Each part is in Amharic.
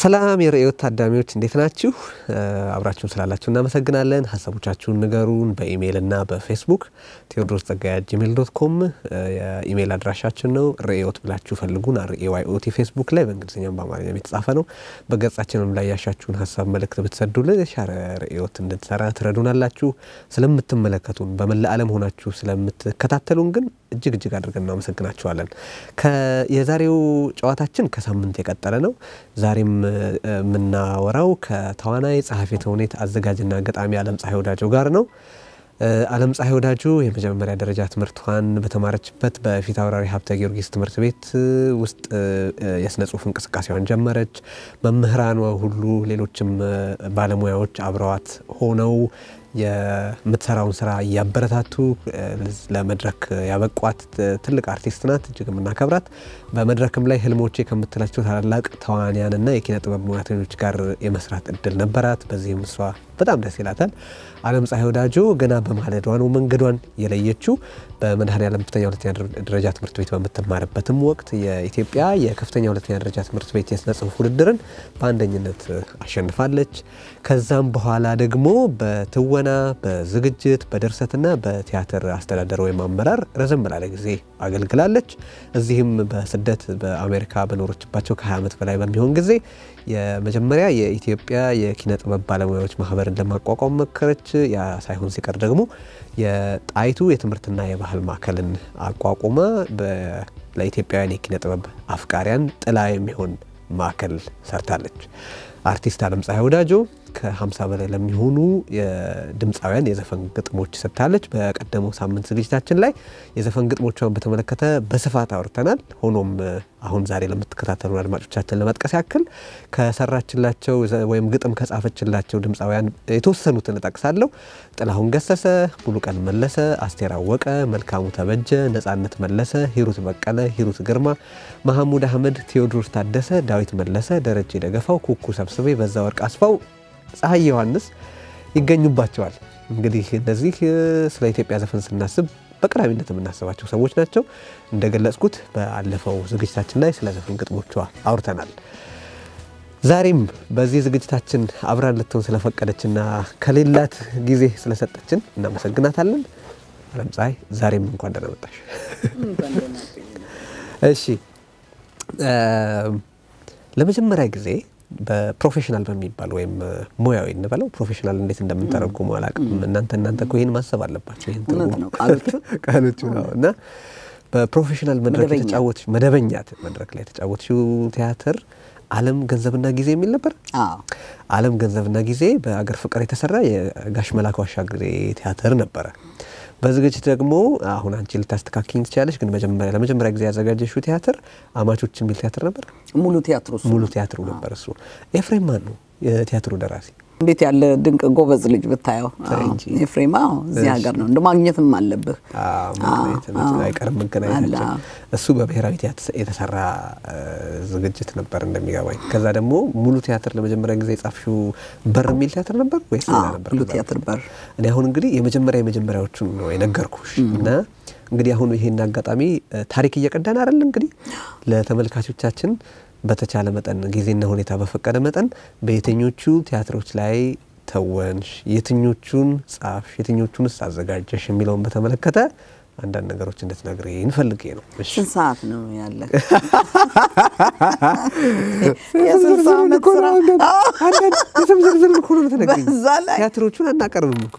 ሰላም የርዕዮት ታዳሚዎች እንዴት ናችሁ? አብራችሁን ስላላችሁ እናመሰግናለን። ሀሳቦቻችሁን ንገሩን። በኢሜይል እና በፌስቡክ ቴዎድሮስ ጸጋዬ ጂሜል ዶት ኮም የኢሜይል አድራሻችን ነው። ርዕዮት ብላችሁ ፈልጉን። ርኤዋይኦቲ ፌስቡክ ላይ በእንግሊዝኛም በአማርኛም የተጻፈ ነው። በገጻችንም ላይ ያሻችሁን ሀሳብ መልእክት ብትሰዱልን የሻረ ርዕዮት እንድንሰራ ትረዱናላችሁ። ስለምትመለከቱን በመላ ዓለም ሆናችሁ ስለምትከታተሉን ግን እጅግ እጅግ አድርገን እናመሰግናችኋለን። የዛሬው ጨዋታችን ከሳምንት የቀጠለ ነው። ዛሬም የምናወራው ከተዋናይ ጸሐፌ ተውኔት አዘጋጅና ገጣሚ አለም ፀሐይ ወዳጆ ጋር ነው። አለም ፀሐይ ወዳጆ የመጀመሪያ ደረጃ ትምህርቷን በተማረችበት በፊት አውራሪ ሀብተ ጊዮርጊስ ትምህርት ቤት ውስጥ የስነ ጽሁፍ እንቅስቃሴዋን ጀመረች። መምህራኗ ሁሉ ሌሎችም ባለሙያዎች አብረዋት ሆነው የምትሰራውን ስራ እያበረታቱ ለመድረክ ያበቋት ትልቅ አርቲስት ናት። እጅግ የምናከብራት በመድረክም ላይ ህልሞቼ ከምትላቸው ታላላቅ ተዋንያንና የኪነ ጥበብ ሙያተኞች ጋር የመስራት እድል ነበራት። በዚህም እሷ በጣም ደስ ይላታል። አለም ፀሐይ ወዳጆ ገና በማለዷ ነው መንገዷን የለየችው። በመድኃኔዓለም ከፍተኛ ሁለተኛ ደረጃ ትምህርት ቤት በምትማርበትም ወቅት የኢትዮጵያ የከፍተኛ ሁለተኛ ደረጃ ትምህርት ቤት የስነ ጽሁፍ ውድድርን በአንደኝነት አሸንፋለች። ከዛም በኋላ ደግሞ በትወና በዝግጅት በድርሰትና በቲያትር አስተዳደር ወይም አመራር ረዘም ላለ ጊዜ አገልግላለች። እዚህም በስደት በአሜሪካ በኖረችባቸው ከ20 ዓመት በላይ በሚሆን ጊዜ የመጀመሪያ የኢትዮጵያ የኪነ ጥበብ ባለሙያዎች ማህበርን ለማቋቋም መከረች። ያ ሳይሆን ሲቀር ደግሞ የጣይቱ የትምህርትና የባህል ማዕከልን አቋቁማ ለኢትዮጵያውያን የኪነ ጥበብ አፍቃሪያን ጥላ የሚሆን ማዕከል ሰርታለች። አርቲስት አለም ፀሐይ ወዳጆ ከ50 በላይ ለሚሆኑ ድምፃውያን የዘፈን ግጥሞች ሰጥታለች። በቀደመው ሳምንት ዝግጅታችን ላይ የዘፈን ግጥሞቿን በተመለከተ በስፋት አውርተናል። ሆኖም አሁን ዛሬ ለምትከታተሉ አድማጮቻችን ለመጥቀስ ያክል ከሰራችላቸው ወይም ግጥም ከጻፈችላቸው ድምፃውያን የተወሰኑትን እጠቅሳለሁ። ጥላሁን ገሰሰ፣ ሙሉቀን መለሰ፣ አስቴር አወቀ፣ መልካሙ ተበጀ፣ ነጻነት መለሰ፣ ሂሩት በቀለ፣ ሂሩት ግርማ፣ መሐሙድ አህመድ፣ ቴዎድሮስ ታደሰ፣ ዳዊት መለሰ፣ ደረጀ ደገፋው፣ ኩኩ ሰብስቤ፣ በዛ ወርቅ አስፋው ፀሐይ ዮሐንስ ይገኙባቸዋል። እንግዲህ እነዚህ ስለ ኢትዮጵያ ዘፈን ስናስብ በቀዳሚነት የምናስባቸው ሰዎች ናቸው። እንደገለጽኩት በአለፈው ዝግጅታችን ላይ ስለ ዘፈን ግጥሞቿ አውርተናል። ዛሬም በዚህ ዝግጅታችን አብራን ልትሆን ስለፈቀደችና ከሌላት ጊዜ ስለሰጠችን እናመሰግናታለን። አለም ፀሐይ ዛሬም እንኳን ደህና መጣሽ። እሺ ለመጀመሪያ ጊዜ በፕሮፌሽናል በሚባል ወይም ሙያዊ እንበለው ፕሮፌሽናል እንዴት እንደምንተረጉሙ አላውቅም። እናንተ እናንተ እኮ ይህን ማሰብ አለባቸው። ይህን ቃሎቹ ነው እና በፕሮፌሽናል መድረክ የተጫወትሽ መደበኛ መድረክ ላይ የተጫወትሽው ቲያትር አለም ገንዘብና ጊዜ የሚል ነበር። አለም ገንዘብና ጊዜ በአገር ፍቅር የተሰራ የጋሽ መላኩ አሻግሬ ቲያትር ነበረ። በዝግጅት ደግሞ አሁን አንቺ ልታስተካክኝ ትችላለች፣ ግን መጀመሪያ ለመጀመሪያ ጊዜ ያዘጋጀሽው ቲያትር አማቾች የሚል ቲያትር ነበር። ሙሉ ቲያትሩ ሙሉ ቲያትሩ ነበር እሱ። ኤፍሬም ማን ነው የቲያትሩ ደራሲ? እንዴት ያለ ድንቅ ጎበዝ ልጅ ብታየው። ኤፍሬም እዚህ ሀገር ነው እንደ ማግኘትም አለብህ አይቀርም መገናኘታችን። እሱ በብሔራዊ ቲያትር የተሰራ ዝግጅት ነበር እንደሚገባኝ። ከዛ ደግሞ ሙሉ ቲያትር ለመጀመሪያ ጊዜ የጻፍሽው በር የሚል ቲያትር ነበር ወይስ ሌላ ነበር? ሙሉ ቲያትር በር። እኔ አሁን እንግዲህ የመጀመሪያ የመጀመሪያዎቹን ነው የነገርኩሽ እና እንግዲህ አሁን ይሄን አጋጣሚ ታሪክ እየቀዳን አይደል እንግዲህ ለተመልካቾቻችን በተቻለ መጠን ጊዜና ሁኔታ በፈቀደ መጠን በየትኞቹ ቲያትሮች ላይ ተወንሽ፣ የትኞቹን ጻፍሽ፣ የትኞቹንስ አዘጋጀሽ የሚለውን በተመለከተ አንዳንድ ነገሮች እንድትነግሪ እንፈልጌ ነው። ስንት ሰዓት ነው ያለ? ቲያትሮቹን አናቀርብም እኮ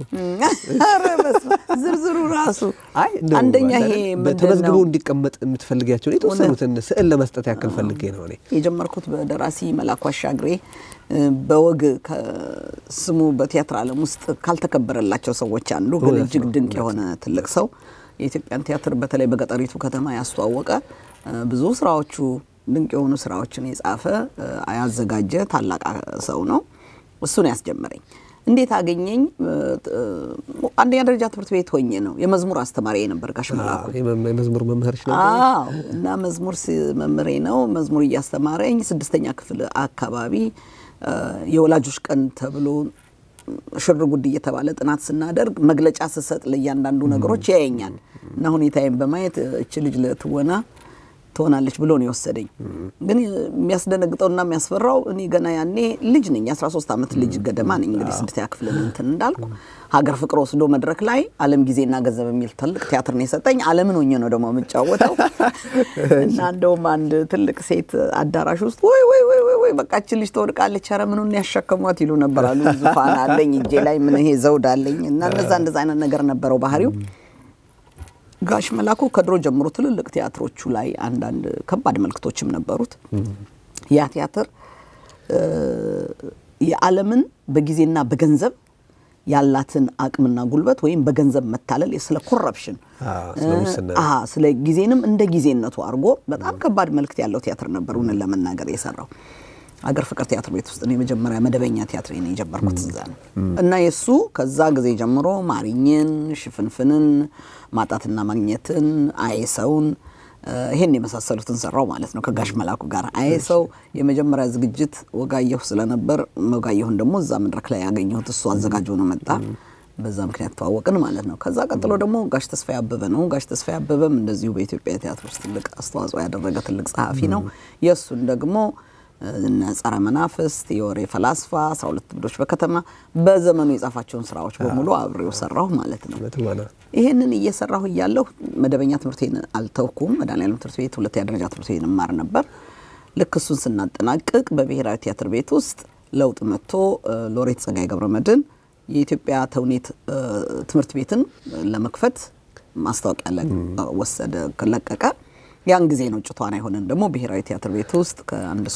ዝርዝሩ ራሱ አንደኛ ይሄ ተመዝግቦ እንዲቀመጥ የምትፈልጊያቸውን የተወሰኑትን ስዕል ለመስጠት ያክል ፈልጌ ነው እኔ የጀመርኩት በደራሲ መላኩ አሻግሬ በወግ ስሙ በቲያትር ዓለም ውስጥ ካልተከበረላቸው ሰዎች አንዱ ግን እጅግ ድንቅ የሆነ ትልቅ ሰው የኢትዮጵያን ቲያትር በተለይ በገጠሪቱ ከተማ ያስተዋወቀ ብዙ ስራዎቹ ድንቅ የሆኑ ስራዎችን የጻፈ ያዘጋጀ ታላቅ ሰው ነው። እሱን ያስጀመረኝ እንዴት አገኘኝ? አንደኛ ደረጃ ትምህርት ቤት ሆኜ ነው። የመዝሙር አስተማሪ ነበር ጋሽ መላኩ። የመዝሙር መምህርሽ ነው? አዎ። እና መዝሙር መምህሬ ነው። መዝሙር እያስተማረኝ ስድስተኛ ክፍል አካባቢ የወላጆች ቀን ተብሎ ሽር ጉድ እየተባለ ጥናት ስናደርግ መግለጫ ስሰጥ ለእያንዳንዱ ነገሮች ያየኛል እና ሁኔታዬን በማየት እች ልጅ ለትወና ትሆናለች ብሎ ነው የወሰደኝ። ግን የሚያስደነግጠውና የሚያስፈራው እኔ ገና ያኔ ልጅ ነኝ፣ 13 ዓመት ልጅ ገደማ ነኝ። እንግዲህ ስድስተኛ ክፍል እንትን እንዳልኩ ሀገር ፍቅር ወስዶ መድረክ ላይ ዓለም ጊዜና ገንዘብ የሚል ትልቅ ቲያትር ነው የሰጠኝ። ዓለምን ሆኜ ነው ደግሞ የምጫወተው እና እንደውም አንድ ትልቅ ሴት አዳራሽ ውስጥ ወይ ወይ ወይ ወይ ወይ በቃችን ልጅ ትወድቃለች፣ ኧረ ምኑን ያሸከሟት ይሉ ነበር አሉ። ዙፋን አለኝ እጄ ላይ ምን ይሄ ዘውድ አለኝ እና እነዛ እንደዛ አይነት ነገር ነበረው ባህሪው። ጋሽ መላኩ ከድሮ ጀምሮ ትልልቅ ቲያትሮቹ ላይ አንዳንድ ከባድ መልክቶችም ነበሩት። ያ ቲያትር የዓለምን በጊዜና በገንዘብ ያላትን አቅምና ጉልበት ወይም በገንዘብ መታለል ስለ ኮረፕሽን ስለ ጊዜንም እንደ ጊዜነቱ አድርጎ በጣም ከባድ መልክት ያለው ቲያትር ነበር እውነት ለመናገር የሰራው። አገር ፍቅር ቲያትር ቤት ውስጥ ነው የመጀመሪያ መደበኛ ቲያትር ነው የጀመርኩት እዛ ነው እና የእሱ ከዛ ጊዜ ጀምሮ ማሪኝን፣ ሽፍንፍንን፣ ማጣትና ማግኘትን፣ አይሰውን ይሄን የመሳሰሉትን ሰራው ማለት ነው ከጋሽ መላኩ ጋር። አይሰው የመጀመሪያ ዝግጅት ወጋየሁ ስለነበር ወጋየሁን ደግሞ እዛ መድረክ ላይ ያገኘሁት እሱ አዘጋጅ ሆኖ መጣ። በዛ ምክንያት ተዋወቅን ማለት ነው። ከዛ ቀጥሎ ደግሞ ጋሽ ተስፋዬ አበበ ነው። ጋሽ ተስፋዬ አበበም እንደዚሁ በኢትዮጵያ ቲያትር ውስጥ ትልቅ አስተዋጽኦ ያደረገ ትልቅ ጸሐፊ ነው። የእሱን ደግሞ ጸረ መናፍስት፣ የወሬ ፈላስፋ፣ አስራ ሁለት እብዶች በከተማ በዘመኑ የጻፋቸውን ስራዎች በሙሉ አብሬው ሰራሁ ማለት ነው። ይህንን እየሰራሁ እያለሁ መደበኛ ትምህርቴን አልተውኩም። መድኃኔዓለም ትምህርት ቤት ሁለተኛ ደረጃ ትምህርት ቤት እማር ነበር። ልክ እሱን ስናጠናቅቅ በብሔራዊ ቲያትር ቤት ውስጥ ለውጥ መጥቶ ሎሬት ጸጋዬ ገብረመድኅን የኢትዮጵያ ተውኔት ትምህርት ቤትን ለመክፈት ማስታወቂያ ወሰደ፣ ለቀቀ። ያን ጊዜ ነው ጭቷን አይሆንን ደግሞ ብሔራዊ ቲያትር ቤት ውስጥ ከአንድ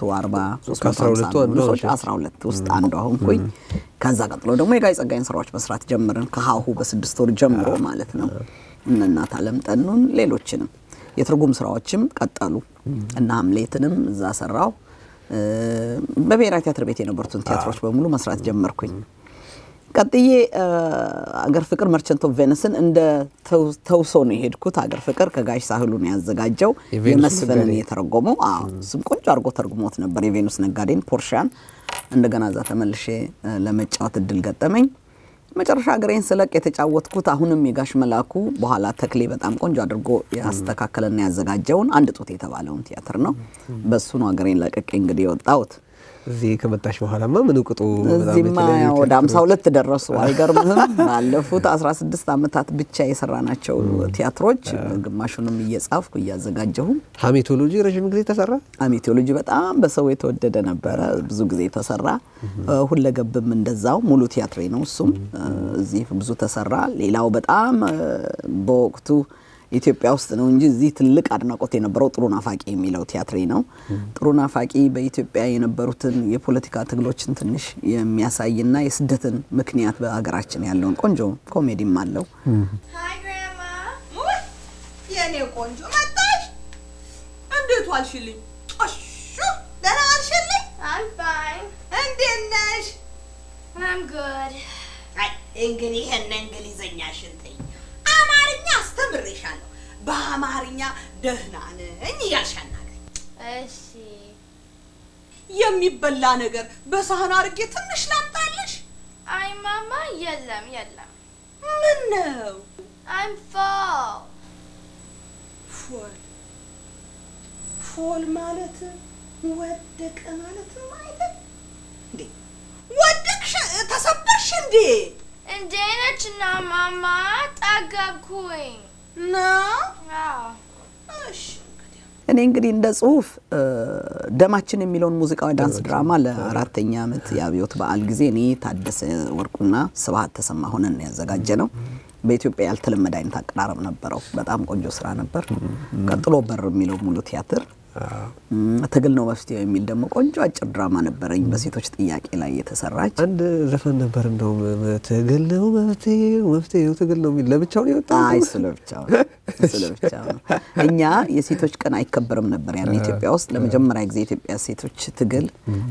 340 12 ውስጥ አንዷ ሆንኩኝ። ከዛ ቀጥሎ ደግሞ የጋይ ጸጋይን ስራዎች መስራት ጀምርን። ከሀሁ በስድስት ወር ጀምሮ ማለት ነው። እነ እናት አለም ጠኑን፣ ሌሎችንም የትርጉም ስራዎችም ቀጠሉ እና ሀምሌትንም እዛ ሰራው። በብሔራዊ ቲያትር ቤት የነበሩትን ቲያትሮች በሙሉ መስራት ጀመርኩኝ። ቀጥዬ አገር ፍቅር መርቸንት ኦፍ ቬነስን እንደ ተውሶ ነው የሄድኩት። አገር ፍቅር ከጋሽ ሳህሉ ነው ያዘጋጀው፣ የመስፍንን የተረጎመው። እሱም ቆንጆ አድርጎ ተርጉሞት ነበር። የቬኑስ ነጋዴን ፖርሻን እንደገና እዛ ተመልሼ ለመጫወት እድል ገጠመኝ። መጨረሻ ሀገሬን ስለቅ የተጫወትኩት አሁንም የጋሽ መላኩ በኋላ ተክሌ በጣም ቆንጆ አድርጎ ያስተካከለና ያዘጋጀውን አንድ ጡት የተባለውን ቲያትር ነው። በሱ ነው ሀገሬን ለቅቄ እንግዲህ የወጣሁት። እዚህ ከመጣሽ በኋላማ ምን ቁጡ እዚህማ ወደ ሀምሳ ሁለት ደረሱ። አይገርምህም? ባለፉት አስራ ስድስት ዓመታት ብቻ የሰራናቸው ቲያትሮች ግማሹንም እየጻፍኩ እያዘጋጀሁ። ሀሜቶሎጂ ረዥም ጊዜ ተሰራ። ሀሜቶሎጂ በጣም በሰው የተወደደ ነበረ፣ ብዙ ጊዜ ተሰራ። ሁለገብም እንደዛው ሙሉ ቲያትሬ ነው እሱም እዚህ ብዙ ተሰራ። ሌላው በጣም በወቅቱ ኢትዮጵያ ውስጥ ነው እንጂ እዚህ ትልቅ አድናቆት የነበረው ጥሩ ናፋቂ የሚለው ቲያትሬ ነው። ጥሩ ናፋቂ በኢትዮጵያ የነበሩትን የፖለቲካ ትግሎችን ትንሽ የሚያሳይና የስደትን ምክንያት በሀገራችን ያለውን ቆንጆ ኮሜዲም አለው። የኔ ቆንጆ መጣሽ? እንዴት ዋልሽልኝ? እሹ ደህና ዋልሽልኝ? I'm fine. እንዴት ነሽ? I'm good. አይ እንግዲህ ይሄን እንግሊዘኛሽን ተይ። አማርኛ አስተምሬሻለሁ። በአማርኛ ደህና ነኝ እያልሽ አናግሪኝ። እሺ። የሚበላ ነገር በሳህን አድርጌ ትንሽ ላምጣልሽ? አይ ማማ፣ የለም የለም። ምን ነው? I'm full. ፎል ፎል ማለት ወደቀ ማለት አይደል እንዴ? ወደቅሽ? ተሰበርሽ እንዴ? እንዴ ነች እና ማማ፣ ጠገብኩኝ። ነው አዎ። እሺ እንግዲህ እኔ እንግዲህ እንደ ጽሁፍ ደማችን የሚለውን ሙዚቃዊ ዳንስ ድራማ ለአራተኛ ዓመት የአብዮት በዓል ጊዜ እኔ ታደሰ ወርቁና ስብሀት ተሰማ ሆነን ያዘጋጀ ነው። በኢትዮጵያ ያልተለመደ አይነት አቀራረብ ነበረው። በጣም ቆንጆ ስራ ነበር። ቀጥሎ በር የሚለው ሙሉ ቲያትር፣ ትግል ነው መፍትሄው የሚል ደግሞ ቆንጆ አጭር ድራማ ነበረኝ በሴቶች ጥያቄ ላይ የተሰራች። አንድ ዘፈን ነበር እንደውም ትግል ነው መፍትሄው መፍትሄው ትግል ነው የሚል ለብቻው ነው የወጣው። አይ ስለ ብቻው ነው ስለ ብቻው ነው። እኛ የሴቶች ቀን አይከበርም ነበር ያን ኢትዮጵያ ውስጥ ለመጀመሪያ ጊዜ የኢትዮጵያ ሴቶች ትግል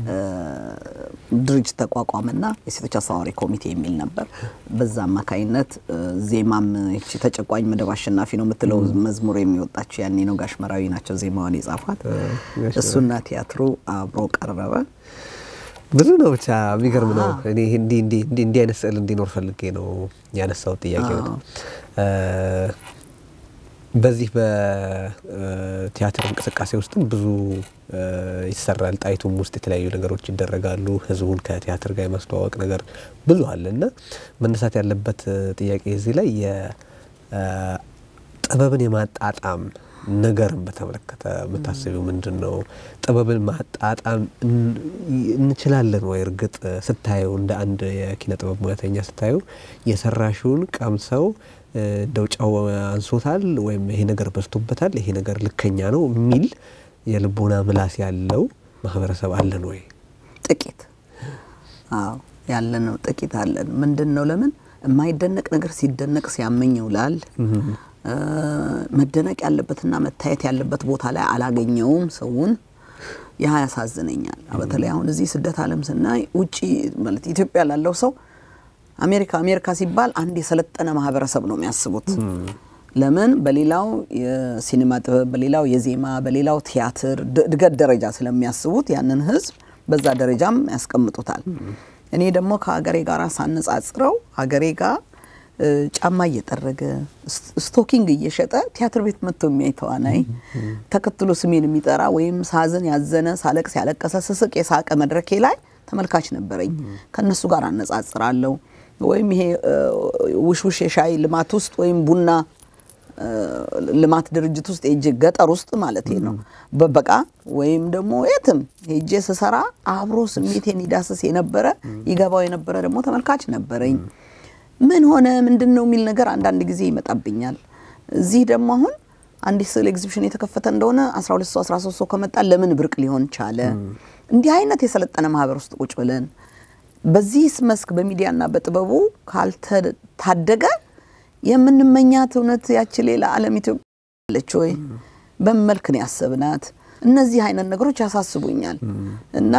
ድርጅት ተቋቋመና የሴቶች አስተባባሪ ኮሚቴ የሚል ነበር። በዛ አማካይነት ዜማም ይቺ ተጨቋኝ መደብ አሸናፊ ነው የምትለው መዝሙር የሚወጣችው ያኔ ነው። ጋሽ መራዊ ናቸው ዜማዋን የጻፏት። እሱና ቲያትሩ አብሮ ቀረበ። ብዙ ነው ብቻ የሚገርም ነው። እኔ እንዲህ እንዲህ እንዲህ እንዲህ አይነት ስዕል እንዲኖር ፈልጌ ነው ያነሳሁት ጥያቄ ነው። በዚህ በቲያትር እንቅስቃሴ ውስጥም ብዙ እ፣ ይሰራል። ጣይቱም ውስጥ የተለያዩ ነገሮች ይደረጋሉ። ህዝቡን ከቲያትር ጋር የማስተዋወቅ ነገር ብዙ አለ እና መነሳት ያለበት እ፣ ጥያቄ እዚህ ላይ የጥበብን የማጣጣም ነገርን በተመለከተ የምታስቢው ምንድን ነው? ጥበብን ማጣጣም እን- እንችላለን ወይ? እርግጥ ስታየው እንደ አንድ የኪነ ጥበብ ሙያተኛ ስታየው የሰራሽውን ቀምሰው እ፣ እንደው ጨው አንሶታል ወይም ይሄ ነገር በዝቶበታል፣ ይሄ ነገር ልከኛ ነው የሚል የልቦና ምላስ ያለው ማህበረሰብ አለን ወይ? ጥቂት አዎ ያለ ነው። ጥቂት አለን። ምንድን ነው ለምን የማይደነቅ ነገር ሲደነቅ ሲያመኝ ይውላል። እ፣ መደነቅ ያለበትና መታየት ያለበት ቦታ ላይ አላገኘውም ሰውን። ያ ያሳዝነኛል። በተለይ አሁን እዚህ ስደት ዓለም ስናይ ውጪ ማለት ኢትዮጵያ ላለው ሰው አሜሪካ አሜሪካ ሲባል አንድ የሰለጠነ ማህበረሰብ ነው የሚያስቡት። ለምን በሌላው የሲኒማ ጥበብ፣ በሌላው የዜማ፣ በሌላው ቲያትር ድ- እድገት ደረጃ ስለሚያስቡት ያንን ህዝብ በዛ ደረጃም ያስቀምጡታል። እኔ ደግሞ ከሀገሬ ጋር ሳነጻጽረው ሀገሬ ጋር እ፣ ጫማ እየጠረገ ስት- ስቶኪንግ እየሸጠ ቲያትር ቤት መጥቶ የሚያይ ተዋናይ ተከትሎ ስሜን የሚጠራ ወይም ሳዝን ያዘነ ሳለቅስ ያለቀሰ ስስቅ የሳቀ መድረኬ ላይ ተመልካች ነበረኝ። ከእነሱ ጋር አነጻጽራለሁ። ወይም ይሄ እ፣ ውሽውሽ የሻይ ልማት ውስጥ ወይም ቡና እ፣ ልማት ድርጅት ውስጥ ሄጄ ገጠር ውስጥ ማለት ነው በበቃ ወይም ደግሞ የትም ሄጄ ስሰራ አብሮ ስሜቴን ይዳስስ የነበረ ይገባው የነበረ ደግሞ ተመልካች ነበረኝ። ምን ሆነ ምንድን ነው የሚል ነገር አንዳንድ ጊዜ ይመጣብኛል። እዚህ ደግሞ አሁን አንዲት ስዕል ኤግዚቢሽን የተከፈተ እንደሆነ 12 ሰው 13 ሰው ከመጣ ለምን ብርቅ ሊሆን ቻለ? እንዲህ አይነት የሰለጠነ ማህበር ውስጥ ቁጭ ብለን በዚህ መስክ በሚዲያና በጥበቡ ካልተታደገ የምንመኛት እውነት ያች ሌላ ዓለም ኢትዮጵያ አለች ወይ? በምን መልክ ነው ያሰብናት? እነዚህ አይነት ነገሮች ያሳስቡኛል እና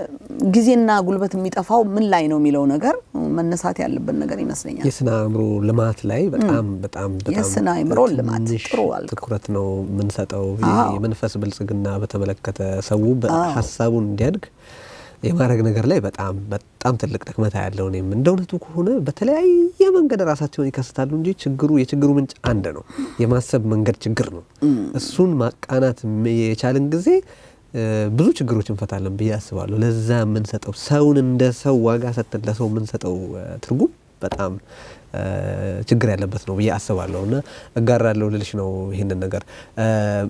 ጊዜና ጉልበት የሚጠፋው ምን ላይ ነው የሚለው ነገር መነሳት ያለበት ነገር ይመስለኛል። የስነ አእምሮ ልማት ላይ በጣም በጣም በጣም የስነ አእምሮ ልማት ትንሽ ጥሩ አልከው። ትኩረት ነው የምንሰጠው። አዎ። የመንፈስ ብልጽግና በተመለከተ ሰው በሀሳቡን እንዲያድግ የማድረግ ነገር ላይ በጣም በጣም ትልቅ ድክመታ ያለው እኔም እንደ እውነቱ ከሆነ በተለያየ መንገድ ራሳቸውን ይከስታሉ እንጂ ችግሩ የችግሩ ምንጭ አንድ ነው። የማሰብ መንገድ ችግር ነው። እሱን ማቃናት የቻልን ጊዜ እ፣ ብዙ ችግሮች እንፈታለን ብዬ አስባለሁ። ለዛ የምንሰጠው ሰውን እንደ ሰው ዋጋ ሰጥተን ለሰው የምንሰጠው እ፣ ትርጉም በጣም እ፣ ችግር ያለበት ነው ብዬ አስባለሁ እና እጋራለሁ ልልሽ ነው ይህንን ነገር እ፣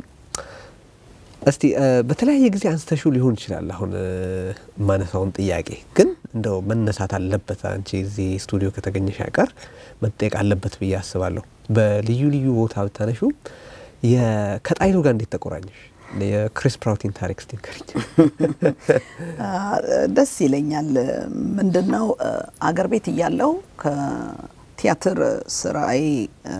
እስቲ እ፣ በተለያየ ጊዜ አንስተሹ ሊሆን ይችላል። አሁን እ፣ የማነሳውን ጥያቄ ግን እንደው መነሳት አለበት። አንቺ እዚህ ስቱዲዮ ከተገኘሽ አይቀር መጠየቅ አለበት ብዬ አስባለሁ። በልዩ ልዩ ቦታ ብታነሹ የ- ከጣይቱ ጋር እንዴት ተቆራኘሽ? የክሪስ ፕራውቲን ታሪክ እስቲ ንገሪኝ። ደስ ይለኛል። ምንድነው አገር ቤት እያለው ከቲያትር ስራዬ እ፣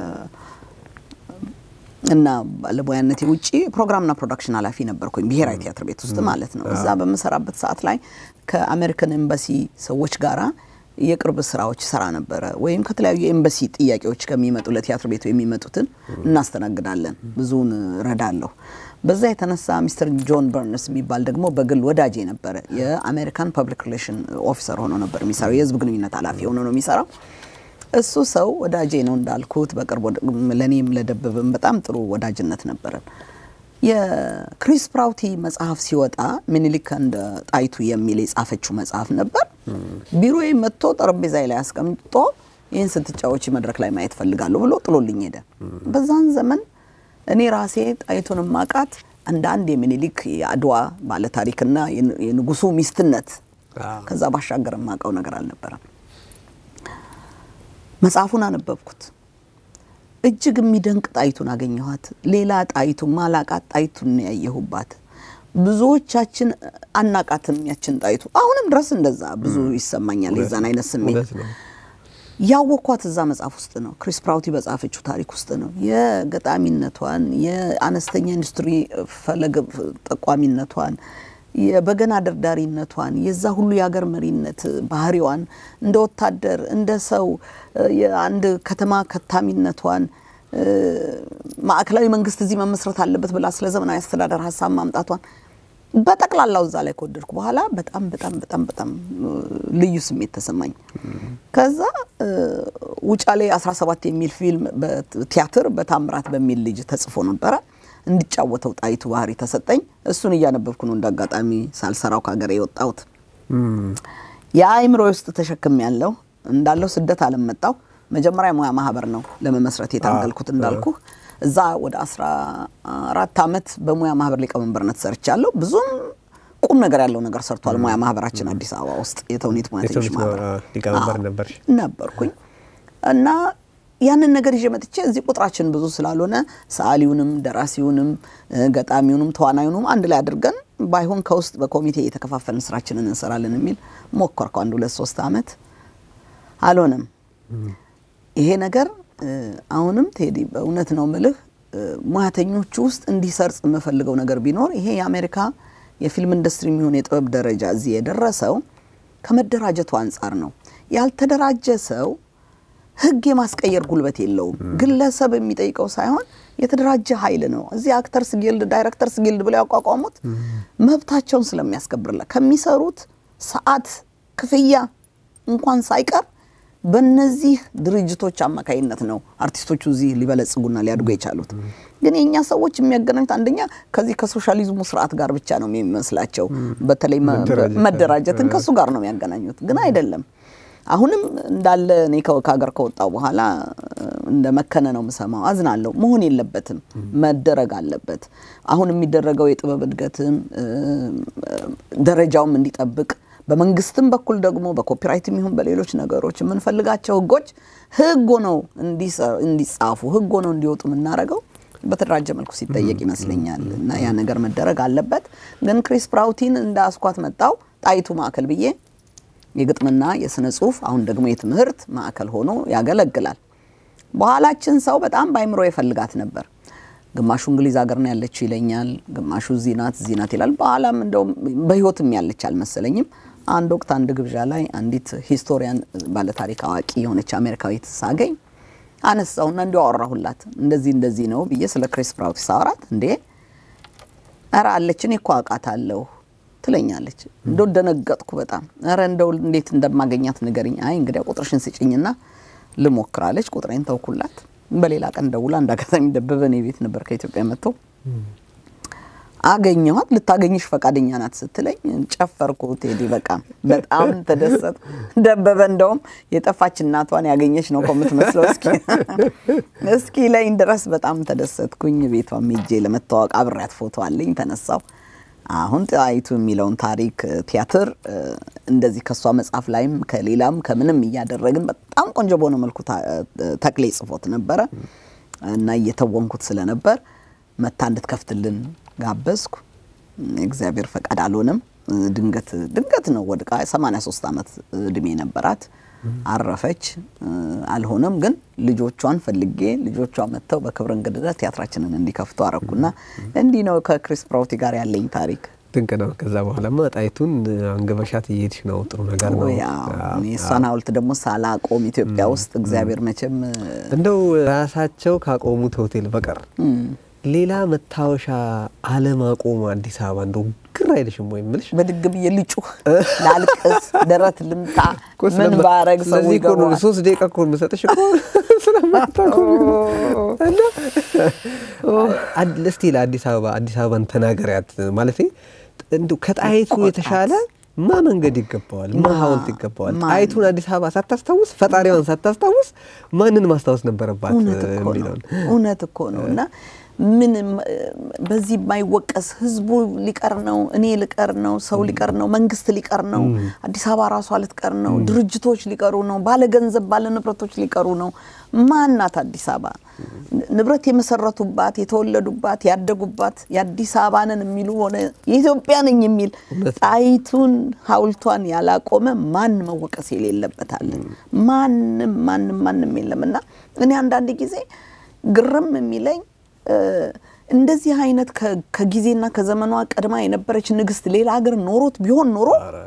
እና ባለሙያነቴ ውጪ ፕሮግራምና ፕሮዳክሽን ኃላፊ ነበርኩኝ ብሔራዊ ቲያትር ቤት ውስጥ ማለት ነው። እዛ በምሰራበት ሰዓት ላይ ከአሜሪካን ኤምባሲ ሰዎች ጋራ የቅርብ ስራዎች ሰራ ነበረ። ወይም ከተለያዩ ኤምባሲ ጥያቄዎች ከሚመጡ ለቲያትር ቤቱ የሚመጡትን እናስተናግዳለን። ብዙውን እረዳለሁ። በዛ የተነሳ ሚስተር ጆን በርንስ የሚባል ደግሞ በግል ወዳጄ ነበረ። የአሜሪካን ፐብሊክ ሪሌሽን ኦፊሰር ሆኖ ነበር የሚሰራው። የህዝብ ግንኙነት ኃላፊ ሆኖ ነው የሚሰራው። እሱ ሰው ወዳጄ ነው እንዳልኩት፣ በቅርብ ወደ- ለእኔም ለደበበም በጣም ጥሩ ወዳጅነት ነበረን። የክሪስ ፕራውቲ መጽሐፍ ሲወጣ ምኒልክ እንደ ጣይቱ የሚል የጻፈችው መጽሐፍ ነበር። ቢሮዬ መጥቶ ጠረጴዛ ላይ አስቀምጦ ይህን ስትጫወች መድረክ ላይ ማየት ፈልጋለሁ ብሎ ጥሎልኝ ሄደ። በዛን ዘመን እኔ ራሴ ጣይቱን ማቃት እንደ አንድ የሚኒሊክ የአድዋ ባለታሪክና የን- የንጉሱ ሚስትነት አዎ። ከዛ ባሻገር የማውቀው ነገር አልነበረም። መጽሐፉን አነበብኩት። እጅግ የሚደንቅ ጣይቱን አገኘኋት። ሌላ ጣይቱ ማላቃት ጣይቱን ነው ያየሁባት። ብዙዎቻችን አናቃትም ያችን ጣይቱ። አሁንም ድረስ እንደዛ ብዙ ይሰማኛል የዛን አይነት ስሜት እውነት ነው። ያወኳት እዛ መጽሐፍ ውስጥ ነው። ክሪስ ፕራውቲ በጻፈችው ታሪክ ውስጥ ነው። የገጣሚነቷን፣ የአነስተኛ ኢንዱስትሪ ፈለግ ጠቋሚነቷን፣ የበገና ደርዳሪነቷን፣ የዛ ሁሉ የሀገር መሪነት ባህሪዋን፣ እንደ ወታደር፣ እንደ ሰው የአንድ ከተማ ከታሚነቷን ማዕከላዊ መንግስት እዚህ መመስረት አለበት ብላ ስለ ዘመናዊ አስተዳደር ሀሳብ ማምጣቷን በጠቅላላው እዛ ላይ ከወደድኩ በኋላ በጣም በጣም በጣም በጣም እ፣ ልዩ ስሜት ተሰማኝ። ከዛ እ፣ ውጫሌ 17 የሚል ፊልም በቲያትር በታምራት በሚል ልጅ ተጽፎ ነበረ እንዲጫወተው ጣይቱ ባህሪ ተሰጠኝ። እሱን እያነበብኩ ነው እንዳጋጣሚ ሳልሰራው ከሀገር የወጣሁት። የአእምሮ ውስጥ ተሸክም ያለው እንዳለው ስደት አለም መጣው። መጀመሪያ ሙያ ማህበር ነው ለመመስረት የታገልኩት እንዳልኩ እዛ ወደ 14 ዓመት በሙያ ማህበር ሊቀመንበርነት ሰርቻለሁ። ብዙም ቁም ነገር ያለው ነገር ሰርቷል ሙያ ማህበራችን አዲስ አበባ ውስጥ የተውኔት ሙያተኞች የተውኔት ማህበር አ- ሊቀመንበር አዎ፣ ነበርሽ። ነበርኩኝ እና ያንን ነገር ይዤ መጥቼ እዚህ ቁጥራችን ብዙ ስላልሆነ ሰዓሊውንም ደራሲውንም እ፣ ገጣሚውንም ተዋናዩንም አንድ ላይ አድርገን ባይሆን ከውስጥ በኮሚቴ የተከፋፈልን ስራችንን እንሰራለን የሚል ሞከርኩ። አንድ ሁለት ሶስት አመት አልሆነም። ይሄ ነገር እ፣ አሁንም ቴዲ በእውነት ነው ምልህ እ፣ ሙያተኞቹ ውስጥ እንዲሰርጽ የምፈልገው ነገር ቢኖር ይሄ የአሜሪካ የፊልም ኢንዱስትሪ የሚሆን የጥበብ ደረጃ እዚህ የደረሰው ከመደራጀቱ አንጻር ነው። ያልተደራጀ ሰው ህግ የማስቀየር ጉልበት የለውም። ግለሰብ የሚጠይቀው ሳይሆን የተደራጀ ኃይል ነው። እዚህ አክተርስ ጊልድ፣ ዳይሬክተርስ ጊልድ ብለው ያቋቋሙት መብታቸውን ስለሚያስከብርላ ከሚሰሩት ሰዓት ክፍያ እንኳን ሳይቀር በእነዚህ ድርጅቶች አማካይነት ነው አርቲስቶቹ እዚህ ሊበለጽጉና ሊያድጉ የቻሉት። ግን የእኛ ሰዎች የሚያገናኙት አንደኛ ከዚህ ከሶሻሊዝሙ ስርዓት ጋር ብቻ ነው የሚመስላቸው። በተለይ መ- መደራጀት። መደራጀትን ከሱ ጋር ነው የሚያገናኙት፣ ግን አይደለም። አሁንም እንዳለ እኔ ከ- ከሀገር ከወጣው በኋላ እ፣ እንደ መከነ ነው የምሰማው። አዝናለሁ። መሆን የለበትም መደረግ አለበት። አሁን የሚደረገው የጥበብ እድገትም እ፣ ደረጃውም እንዲጠብቅ በመንግስትም በኩል ደግሞ በኮፒራይትም ይሁን በሌሎች ነገሮች የምንፈልጋቸው ህጎች ህግ ሆነው እንዲሰ- እንዲጻፉ ህግ ሆነው እንዲወጡ የምናደርገው በተደራጀ መልኩ ሲጠየቅ ይመስለኛል እና ያ ነገር መደረግ አለበት። ግን ክሪስ ፕራውቲን እንደ አስኳት መጣው ጣይቱ ማዕከል ብዬ የግጥምና የስነ ጽሁፍ አሁን ደግሞ የትምህርት ማዕከል ሆኖ ያገለግላል። በኋላችን ሰው በጣም በአይምሮ ይፈልጋት ነበር። ግማሹ እንግሊዝ ሀገር ነው ያለችው ይለኛል፣ ግማሹ እዚህ ናት እዚህ ናት ይላል። በኋላም እንደውም በህይወትም ያለች አልመሰለኝም። አንድ ወቅት አንድ ግብዣ ላይ አንዲት ሂስቶሪያን ባለታሪክ አዋቂ የሆነች አሜሪካዊት ሳገኝ አነሳውና እንዲሁ አወራሁላት። እንደዚህ እንደዚህ ነው ብዬ ስለ ክሪስ ፕራውቲ ሳወራት እንዴ ኧረ አለች እኔ እኮ አውቃታለሁ ትለኛለች። እንደው ደነገጥኩ በጣም። ኧረ እንደው እንዴት እንደማገኛት ንገሪኝ። አይ እንግዲያ ቁጥርሽን ስጭኝና ልሞክራለች። ቁጥሬን ተውኩላት። በሌላ ቀን ደውላ እንደ አጋጣሚ ደበበ እኔ ቤት ነበር ከኢትዮጵያ መጥተው አገኘኋት። ልታገኝሽ ፈቃደኛ ናት ስትለኝ ጨፈርኩ። ቴዲ በቃ በጣም ተደሰትኩ። ደበበ እንደውም የጠፋች እናቷን ያገኘች ነው እኮ የምትመስለው እስኪ እስኪ ላይን ድረስ በጣም ተደሰትኩኝ። ቤቷም ሄጄ ለመተዋወቅ አብሬያት ፎቶ አለኝ ተነሳው። አሁን ጣይቱ የሚለውን ታሪክ እ፣ ቲያትር እ፣ እንደዚህ ከእሷ መጽሐፍ ላይም ከሌላም ከምንም እያደረግን በጣም ቆንጆ በሆነ መልኩ ታ- እ፣ ተክሌ ጽፎት ነበረ እና እየተወንኩት ስለነበር መታ እንድትከፍትልን ጋበዝኩ። እግዚአብሔር ፈቃድ አልሆነም። እ፣ ድንገት ድንገት ነው ወድቃ 83 ዓመት እድሜ ነበራት። አረፈች። እ፣ አልሆነም ግን ልጆቿን ፈልጌ ልጆቿ መጥተው በክብር እንግድነት ቲያትራችንን እንዲከፍቱ አረኩና እንዲህ ነው ከክሪስ ፕራውቲ ጋር ያለኝ ታሪክ። ድንቅ ነው። ከዛ በኋላማ ጣይቱን አንገበሻት እየሄድሽ ነው። ጥሩ ነገር ነው። ወይ አዎ፣ እኔ እሷን ሐውልት ደግሞ ሳላቆም ኢትዮጵያ ውስጥ እግዚአብሔር መቼም እንደው ራሳቸው ካቆሙት ሆቴል በቀር ሌላ መታወሻ አለማቆሙ አዲስ አበባ እንደው ግር አይልሽም ወይ? የምልሽ በድግ ብዬ ልጩህ፣ ላልቅስ፣ ደረት ልምታ፣ እኮ ምን ስለማ- ባረግ ሰው ስለዚህ እኮ ነው ይገባዋል። ሶስት ደቂቃ እኮ የምሰጥሽ እኮ ስለማታቆሚ ነው። እና አድ- እስቲ ለአዲስ አበባ አዲስ አበባን ተናገሪያት ማለት እንዲሁ ከጣይቱ እንቆጣት። የተሻለ ማ መንገድ ይገባዋል፣ ማ ማ- ሐውልት ይገባዋል። ማን? ጣይቱን አዲስ አበባ ሳታስታውስ ፈጣሪዋን ሳታስታውስ ማንን ማስታወስ ነበረባት እውነት እኮ ነው። የሚለውን እውነት እኮ ነው። እና ምን በዚህ የማይወቀስ ህዝቡ ሊቀር ነው፣ እኔ ልቀር ነው፣ ሰው ሊቀር ነው፣ መንግስት ሊቀር ነው፣ አዲስ አበባ ራሷ ልትቀር ነው፣ ድርጅቶች ሊቀሩ ነው፣ ባለ ገንዘብ ባለ ንብረቶች ሊቀሩ ነው። ማናት አዲስ አበባ? ንብረት የመሰረቱባት የተወለዱባት ያደጉባት የአዲስ አበባንን የሚሉ ሆነ የኢትዮጵያ ነኝ የሚል ጣይቱን ሐውልቷን ያላቆመ ማን መወቀስ የሌለበታል? ማንም ማንም ማንም የለም። እና እኔ አንዳንድ ጊዜ ግርም የሚለኝ እ፣ እንደዚህ አይነት ከ- ከጊዜና ከዘመኗ ቀድማ የነበረች ንግስት ሌላ ሀገር ኖሮት ቢሆን ኖሮ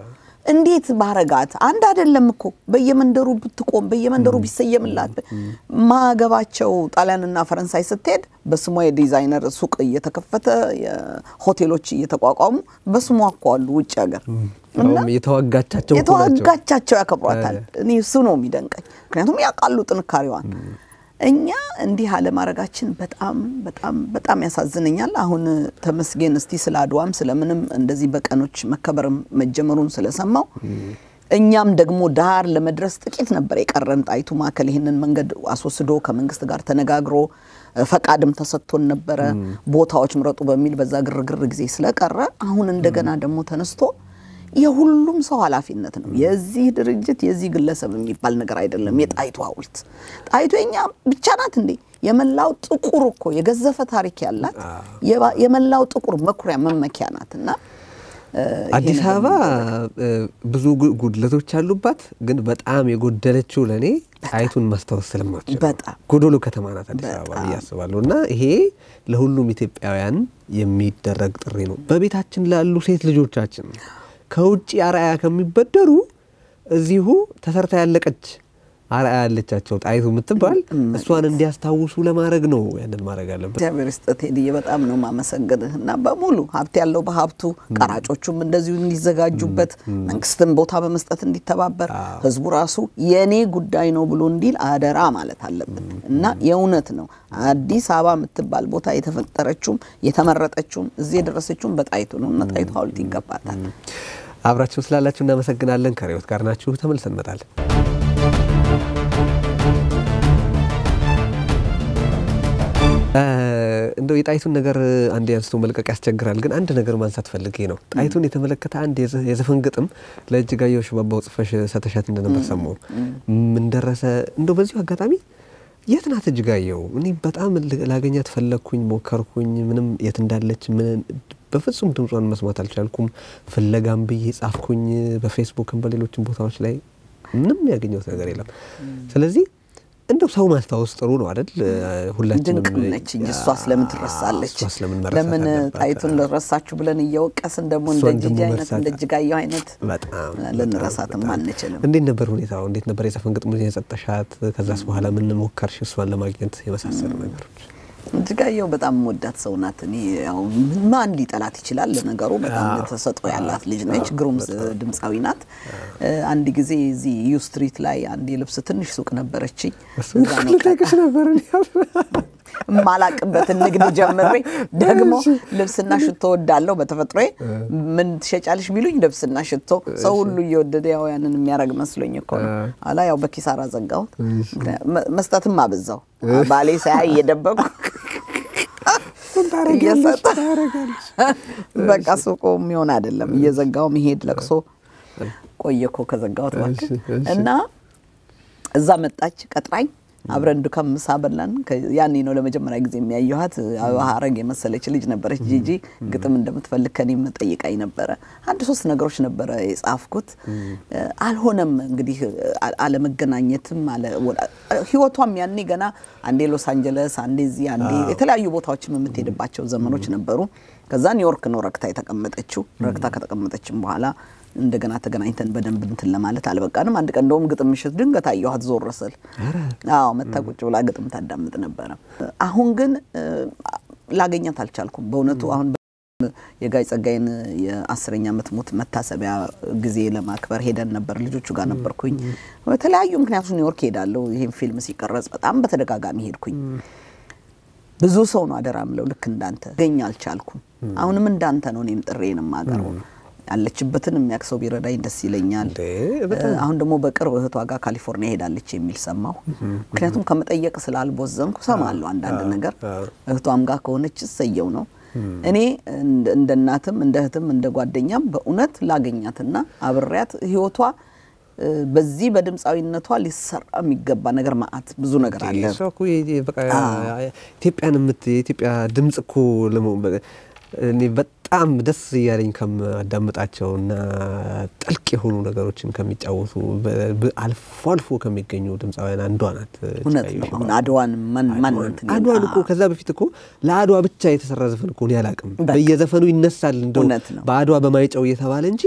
እንዴት ባረጋት አንድ አይደለም እኮ በየመንደሩ ብትቆም በየመንደሩ ቢሰየምላት ማገባቸው ጣሊያንና ፈረንሳይ ስትሄድ በስሟ የዲዛይነር ሱቅ እየተከፈተ ሆቴሎች እየተቋቋሙ በስሟ እኮ አሉ ውጭ ሀገር እንደውም የተዋጋቻቸው እኮ ናቸው። የተዋጋቻቸው ያከብሯታል። እኔ እሱ ነው የሚደንቀኝ፣ ምክንያቱም ያውቃሉ ጥንካሬዋን። እኛ እንዲህ አለማድረጋችን በጣም በጣም በጣም ያሳዝነኛል። አሁን ተመስገን እስቲ ስለ አድዋም ስለምንም እንደዚህ በቀኖች መከበር መጀመሩን ስለሰማው እኛም ደግሞ ዳር ለመድረስ ጥቂት ነበር የቀረን። ጣይቱ ማዕከል ይህንን መንገድ አስወስዶ ከመንግስት ጋር ተነጋግሮ ፈቃድም ተሰጥቶን ነበረ ቦታዎች ምረጡ በሚል በዛ ግርግር ጊዜ ስለቀረ አሁን እንደገና ደግሞ ተነስቶ የሁሉም ሰው ኃላፊነት ነው። የዚህ ድርጅት የዚህ ግለሰብ የሚባል ነገር አይደለም። የጣይቱ ሐውልት ጣይቱ የኛ ብቻ ናት እንዴ? የመላው ጥቁር እኮ የገዘፈ ታሪክ ያላት የመላው ጥቁር መኩሪያ መመኪያ ናት እና አዲስ አበባ ብዙ ጉድለቶች አሉባት፣ ግን በጣም የጎደለችው ለእኔ ጣይቱን ማስታወስ ስለማትችል በጣም ጎዶሎ ከተማ ናት አዲስ አበባ ብዬ አስባለሁ። እና ይሄ ለሁሉም ኢትዮጵያውያን የሚደረግ ጥሪ ነው። በቤታችን ላሉ ሴት ልጆቻችን ከውጭ አርአያ ከሚበደሩ እዚሁ ተሰርታ ያለቀች አርአያ ያለቻቸው ጣይቱ የምትባል እሷን እንዲያስታውሱ ለማድረግ ነው ያንን ማድረግ አለበት። እግዚአብሔር ይስጥህ ቴዲዬ፣ በጣም ነው ማመሰግንህ እና በሙሉ ሀብት ያለው በሀብቱ ቀራጮቹም እንደዚሁ እንዲዘጋጁበት መንግስትም ቦታ በመስጠት እንዲተባበር ህዝቡ ራሱ የኔ ጉዳይ ነው ብሎ እንዲል አደራ ማለት አለብን እና የእውነት ነው አዲስ አበባ የምትባል ቦታ የተፈጠረችውም የተመረጠችውም እዚህ የደረሰችውም በጣይቱ ነው እና ጣይቱ ሐውልት ይገባታል። አብራችሁን ስላላችሁ እናመሰግናለን። ከሬዎት ጋር ናችሁ። ተመልሰን እንመጣለን። እንደው የጣይቱን ነገር አንድ አንስቶ መልቀቅ ያስቸግራል፣ ግን አንድ ነገር ማንሳት ፈልጌ ነው። ጣይቱን የተመለከተ አንድ የዘፈን ግጥም ለእጅጋየሁ ሽባባው ጽፈሽ ሰተሻት እንደነበር ሰማሁ። ምን ደረሰ? እንደው በዚሁ አጋጣሚ የት ናት እጅጋየሁ? እኔ በጣም ላገኛት ፈለግኩኝ፣ ሞከርኩኝ። ምንም የት እንዳለች ምን በፍጹም ድምጿን መስማት አልቻልኩም። ፍለጋም ብዬ ጻፍኩኝ፣ በፌስቡክም በሌሎችም ቦታዎች ላይ ምንም ያገኘሁት ነገር የለም። ስለዚህ እንደው ሰው ማስታወስ ጥሩ ነው አይደል? ሁላችንም ድንቅ ነች እንጂ እሷ ስለምን ትረሳለች? እሷ ስለምን መረሳት ለምን አለባት? ጣይቱን ልረሳችሁ ብለን እየወቀስን ደግሞ እንደ እሷን ጂጂ ደግሞ አይነት መርሳት እንደ እጅጋየሁ አይነት በጣም ልንረሳትም በጣም። አንችልም። እንዴት ነበር ሁኔታው? እንዴት ነበር የዘፈን ግጥሙ የሰጠሻት? ከዛስ በኋላ ምን ሞከርሽ እሷን ለማግኘት የመሳሰሉ ነገሮች? እጅጋየሁ በጣም ወዳት ሰው ናት። እኔ ያው ማን ሊጠላት ይችላል? ለነገሩ በጣም ተሰጥኦ ያላት ልጅ ነች። ግሩም ድምፃዊ ናት። አንድ ጊዜ እዚህ ዩ ስትሪት ላይ አንድ የልብስ ትንሽ ሱቅ ነበረችኝ። እዛ ነው ልጠቅሽ ነበር እኔ። የማላቅበትን ንግድ ጀምሬ ደግሞ ልብስና ሽቶ ወዳለሁ በተፈጥሮዬ። ምን ትሸጫለሽ ቢሉኝ ልብስና ሽቶ። ሰው ሁሉ እየወደደ ያው ያንን የሚያደርግ መስሎኝ እኮ ነው። ኋላ ያው በኪሳራ ዘጋሁት። መ- መስጠትም አበዛው። ባሌ ሳያይ እየደበቁ እየሰጠ በቃ ሱቁ የሚሆን አይደለም። እየዘጋው መሄድ ለቅሶ ቆየ እኮ ከዘጋሁት እባክህ። እሺ፣ እሺ። እና እዛ መጣች ቀጥራኝ አብረን ዱካም ምሳ በላን። ከ- ያኔ ነው ለመጀመሪያ ጊዜ የሚያየኋት። አበባ ሀረግ የመሰለች ልጅ ነበረች። ጂጂ ግጥም እንደምትፈልግ ከኔ መጠይቃኝ ነበረ። አንድ ሶስት ነገሮች ነበረ የጻፍኩት። አልሆነም እንግዲህ አ- አለመገናኘትም አለ ወላ- ህይወቷም ያኔ ገና አንዴ ሎስ አንጀለስ፣ አንዴ እዚህ፣ አንዴ የተለያዩ ቦታዎችም የምትሄድባቸው ዘመኖች ነበሩ። ከዛ ኒውዮርክ ነው ረክታ የተቀመጠችው። ረክታ ከተቀመጠችም በኋላ እንደገና ተገናኝተን በደንብ እንትን ለማለት አልበቃንም። አንድ ቀን እንደውም ግጥም ምሽት ድንገት አየኋት ዞር ስል። አዎ መታ ቁጭ ብላ ግጥም ታዳምጥ ነበረ። አሁን ግን እ፣ ላገኛት አልቻልኩም በእውነቱ አሁን የጋይ ጸጋይን የአስረኛ ዓመት ሞት መታሰቢያ ጊዜ ለማክበር ሄደን ነበር። ልጆቹ ጋር ነበርኩኝ። በተለያዩ ምክንያቶች ኒውዮርክ ሄዳለሁ። ይህም ፊልም ሲቀረጽ በጣም በተደጋጋሚ ሄድኩኝ። ብዙ ሰው ነው አደራ ምለው ልክ እንዳንተ ገኝ አልቻልኩም። አሁንም እንዳንተ ነው እኔም ጥሬን የማቀርበው። ያለችበትን የሚያውቅ ሰው ቢረዳኝ ደስ ይለኛል። እንዴ፣ በጣም አሁን ደግሞ በቅርብ እህቷ ጋር ካሊፎርኒያ ሄዳለች የሚል ሰማሁ። ምክንያቱም ከመጠየቅ ስላልቦዘንኩ ሰማለሁ አንዳንድ ነገር። እህቷም ጋር ከሆነች እሰየው ነው። እኔ እንደ- እንደ እናትም እንደ እህትም እንደ ጓደኛም በእውነት ላገኛትና አብሬያት ህይወቷ እ፣ በዚህ በድምፃዊነቷ ሊሰራ የሚገባ ነገር ማአት ብዙ ነገር አለ። እሷ እኮ የ- በቃ ኢትዮጵያን የምት የኢትዮጵያ ድምጽ እኮ ለመሆን በ- እኔ በጣም ደስ እያለኝ ከማዳምጣቸው እና ጥልቅ የሆኑ ነገሮችን ከሚጫወቱ በ- በ- አልፎ አልፎ ከሚገኙ ድምፃውያን አንዷ ናት። እውነት ነው። አሁን አድዋን ማን ማን እንትን ይላል? አድዋን እኮ ከዛ በፊት እኮ ለአድዋ ብቻ የተሰራ ዘፈን እኮ እኔ አላውቅም። በቃ። በየዘፈኑ ይነሳል እንደው እውነት ነው። በአድዋ በማይጨው እየተባለ እንጂ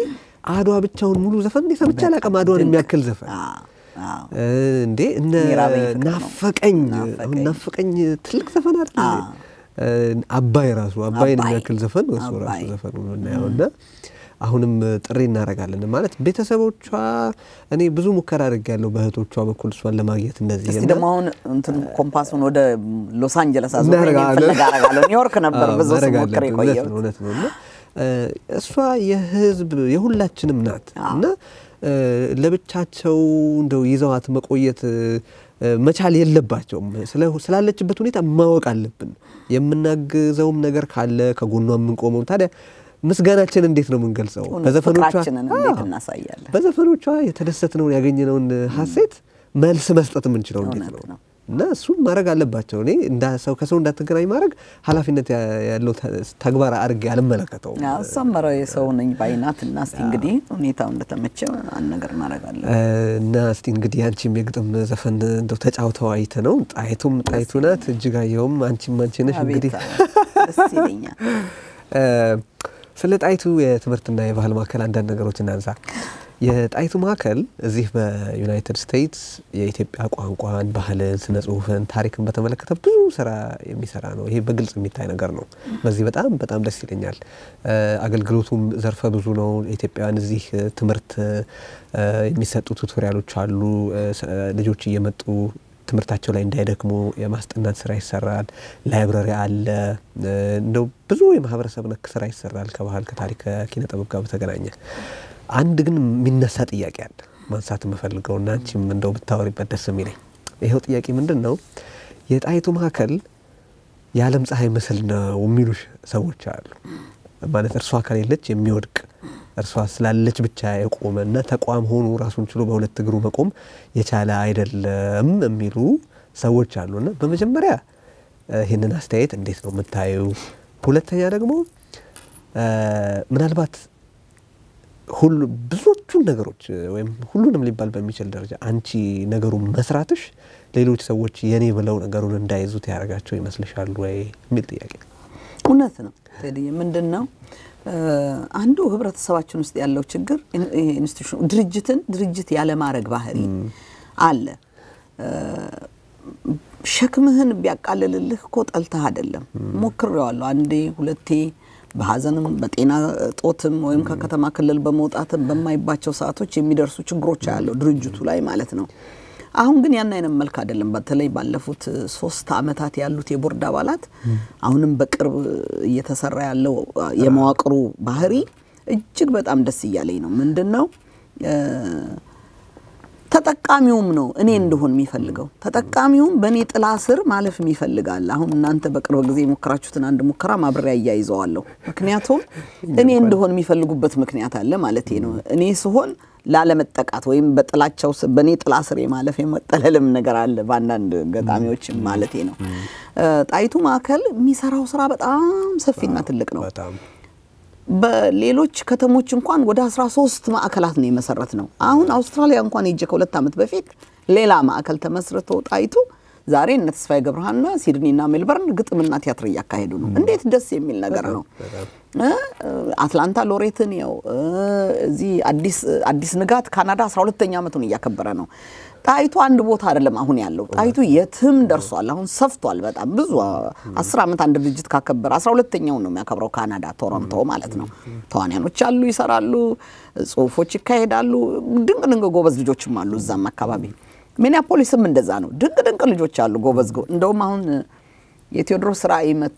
አድዋ ብቻውን ሙሉ ዘፈን እንዴ ሰምቼ አላውቅም። አድዋን የሚያክል ዘፈን አዎ፣ አዎ። እ፣ እንዴ እነ ሚራበኝ ፍቅር ነው። ናፈቀኝ ናፈቀኝ። አሁን ናፈቀኝ ትልቅ ዘፈን አይደል? አዎ። እ፣ አባይ ራሱ አባይን አባይ። የሚያክል ዘፈን እሱ ራሱ አባይ። ዘፈኑ የምናየው እና አሁንም ጥሪ እናደርጋለን ማለት ቤተሰቦቿ እኔ ብዙ ሙከራ አድርጌያለሁ በእህቶቿ በኩል እሷን ለማግኘት እንደዚህ እስቲ እና ደግሞ አሁን እንትን ኮምፓሱን ወደ ሎስ አንጀለስ አዞሬ እናደርጋለን። ፍለጋ አደርጋለሁ። ኒውዮርክ ነበር አዎ፣ ብዙ ማድረግ ስሞክር አለብን። እውነት የቆየሁት። ነው እውነት ነው እና እ፣ እሷ የህዝብ የሁላችንም ናት እና እ፣ ለብቻቸው እንደው ይዘዋት መቆየት እ፣ መቻል የለባቸውም። ስለ- ስላለችበት ሁኔታ ማወቅ አለብን። የምናግዘውም ነገር ካለ ከጎኗ የምንቆመው ታዲያ ምስጋናችን እንዴት ነው የምንገልጸው? እውነት በዘፈኖቿ ፍቅራችንን እንዴት አዎ፣ እናሳያለን? በዘፈኖቿ የተደሰትነውን ያገኘነውን ሀሴት መልስ መስጠት የምንችለው እንዴት እውነት ነው? ነው። እና እሱም ማድረግ አለባቸው። እኔ እንዳ ሰው ከሰው እንዳትገናኝ ማድረግ ኃላፊነት ያ- ያለው ተ- ተግባር አድርጌ አልመለከተውም። አሳመረ የሰው ነኝ ባይናት እና እስቲ እንግዲህ ሁኔታው እንደተመቸ አንድ ነገር እናደርጋለን። እ፣ እና እስቲ እንግዲህ አንቺም የግጥም ዘፈን እንደው ተጫውተው አይተ ነው ጣይቱም ጣይቱ ናት እጅጋየሁም አንቺም አንቺ ነሽ እንግዲህ አቤት ደስ ይለኛል። እ፣ ስለ ጣይቱ የትምህርትና የባህል ማዕከል አንዳንድ ነገሮች እናንሳ። የጣይቱ ማዕከል እዚህ በዩናይትድ ስቴትስ የኢትዮጵያ ቋንቋን፣ ባህልን፣ ስነ ጽሁፍን፣ ታሪክን በተመለከተ ብዙ ስራ የሚሰራ ነው። ይሄ በግልጽ የሚታይ ነገር ነው። በዚህ በጣም በጣም ደስ ይለኛል። እ፣ አገልግሎቱም ዘርፈ ብዙ ነው። ኢትዮጵያውያን እዚህ እ፣ ትምህርት እ፣ የሚሰጡ ቱቶሪያሎች አሉ። እ፣ ስ- እ፣ ልጆች እየመጡ ትምህርታቸው ላይ እንዳይደክሙ የማስጠናት ስራ ይሰራል። ላይብረሪ አለ። እ፣ እንደው ብዙ የማህበረሰብ ነክ ስራ ይሰራል ከባህል ከታሪክ ከኪነ ጥበብ ጋር በተገናኘ አንድ ግን የሚነሳ ጥያቄ አለ ማንሳት የምፈልገው እና አንቺም እንደው ብታወሪበት ደስ የሚለኝ ይኸው ጥያቄ ምንድን ነው? የጣይቱ ማዕከል የዓለም ፀሐይ ምስል ነው የሚሉ ሰዎች አሉ። ማለት እርሷ ከሌለች የሚወድቅ እርሷ ስላለች ብቻ የቆመ እና ተቋም ሆኖ ራሱን ችሎ በሁለት እግሩ መቆም የቻለ አይደለም የሚሉ ሰዎች አሉ እና በመጀመሪያ እ፣ ይህንን አስተያየት እንዴት ነው የምታዩ? ሁለተኛ ደግሞ እ፣ ምናልባት ሁሉ ብዙዎቹን ነገሮች እ፣ ወይም ሁሉንም ሊባል በሚችል ደረጃ አንቺ ነገሩን መስራትሽ ሌሎች ሰዎች የኔ ብለው ነገሩን እንዳይዙት ያደርጋቸው ይመስልሻል ወይ የሚል ጥያቄ ነው። እውነት ነው ቴዲ። ምንድን ነው እ፣ አንዱ ህብረተሰባችን ውስጥ ያለው ችግር ኢን- ይሄ ኢንስቲትዩሽን ድርጅትን ድርጅት ያለማድረግ ባህሪ አለ። እ፣ ሸክምህን ቢያቃልልልህ እኮ ጠልተህ አይደለም። ሞክሬዋለሁ አንዴ ሁለቴ በሀዘንም በጤና እጦትም ወይም ከከተማ ክልል በመውጣትም በማይባቸው ሰዓቶች የሚደርሱ ችግሮች ያለው ድርጅቱ ላይ ማለት ነው። አሁን ግን ያን አይነት መልክ አይደለም። በተለይ ባለፉት ሶስት አመታት ያሉት የቦርድ አባላት አሁንም በቅርብ እየተሰራ ያለው የመዋቅሩ ባህሪ እጅግ በጣም ደስ እያለኝ ነው። ምንድን ነው እ፣ ተጠቃሚውም ነው እኔ እንደሆን የሚፈልገው ተጠቃሚውም በእኔ ጥላ ስር ማለፍ ይፈልጋል። አሁን እናንተ በቅርብ ጊዜ የሞከራችሁትን አንድ ሙከራ ማብሬያ እያይዘዋለሁ። ምክንያቱም እኔ እንደሆን የሚፈልጉበት ምክንያት አለ ማለት ነው። እኔ ስሆን ላለመጠቃት ወይም በጥላቸው ስር በእኔ ጥላ ስር የማለፍ የመጠለልም ነገር አለ በአንዳንድ ገጣሚዎችም ማለት ነው። እ፣ ጣይቱ ማዕከል የሚሰራው ስራ በጣም ሰፊና ትልቅ ነው። በጣም በሌሎች ከተሞች እንኳን ወደ 13 ማዕከላት ነው የመሰረት ነው። አሁን አውስትራሊያ እንኳን ሄጄ ከሁለት ዓመት በፊት ሌላ ማዕከል ተመስርቶ ጣይቱ ዛሬ እነ ተስፋዬ ገብረሃና ሲድኒና ሜልበርን ግጥምና ቲያትር እያካሄዱ ነው። እንዴት ደስ የሚል ነገር ነው። እ፣ አትላንታ ሎሬትን ያው እ፣ እዚህ አዲስ አዲስ ንጋት ካናዳ 12ኛ ዓመቱን እያከበረ ነው። ጣይቱ አንድ ቦታ አይደለም አሁን ያለው ጣይቱ የትም ደርሷል። አሁን ሰፍቷል በጣም ብዙ አስር ዓመት አንድ ድርጅት ካከበረ አስራ ሁለተኛውን ነው የሚያከብረው ካናዳ ቶሮንቶ ማለት ነው። ተዋንያኖች አሉ፣ ይሰራሉ፣ ጽሁፎች ይካሄዳሉ። ድንቅ ድንቅ ጎበዝ ልጆችም አሉ እዛም አካባቢ። ሚኒያፖሊስም እንደዛ ነው። ድንቅ ድንቅ ልጆች አሉ ጎበዝ ጎ እንደውም አሁን የቴዎድሮስ ራእይ መጥቶ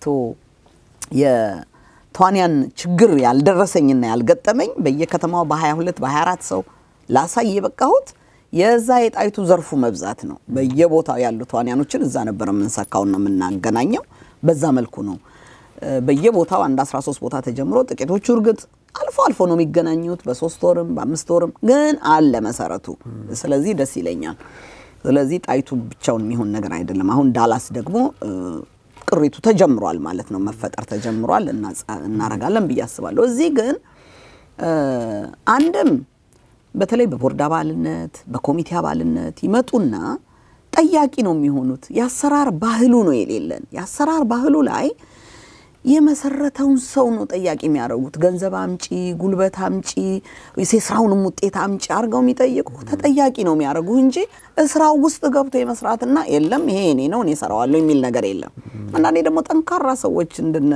የተዋንያን ችግር ያልደረሰኝና ያልገጠመኝ በየከተማው በ22 በ24 ሰው ላሳይ የበቃሁት የዛ የጣይቱ ዘርፉ መብዛት ነው። በየቦታው ያሉ ተዋንያኖችን እዛ ነበር የምንሰካውና የምናገናኘው። በዛ መልኩ ነው እ፣ በየቦታው አንድ 13 ቦታ ተጀምሮ ጥቂቶቹ እርግጥ አልፎ አልፎ ነው የሚገናኙት፣ በሶስት ወርም በአምስት ወርም ግን አለ መሰረቱ። ስለዚህ ደስ ይለኛል። ስለዚህ ጣይቱ ብቻውን የሚሆን ነገር አይደለም። አሁን ዳላስ ደግሞ እ፣ ቅሪቱ ተጀምሯል ማለት ነው፣ መፈጠር ተጀምሯል። እናጻ- እናረጋለን ብዬ አስባለሁ። እዚህ ግን እ፣ አንድም በተለይ በቦርድ አባልነት በኮሚቴ አባልነት ይመጡና ጠያቂ ነው የሚሆኑት። የአሰራር ባህሉ ነው የሌለን። የአሰራር ባህሉ ላይ የመሰረተውን ሰው ነው ጠያቂ የሚያደርጉት። ገንዘብ አምጪ፣ ጉልበት አምጪ፣ የስራውንም ውጤት አምጪ አድርገው የሚጠይቁ ተጠያቂ ነው የሚያደርጉ እንጂ ስራው ውስጥ ገብቶ የመስራትና የለም ይሄ እኔ ነው እኔ እሰራዋለሁ የሚል ነገር የለም። አንዳንዴ ደግሞ ጠንካራ ሰዎች እንድነ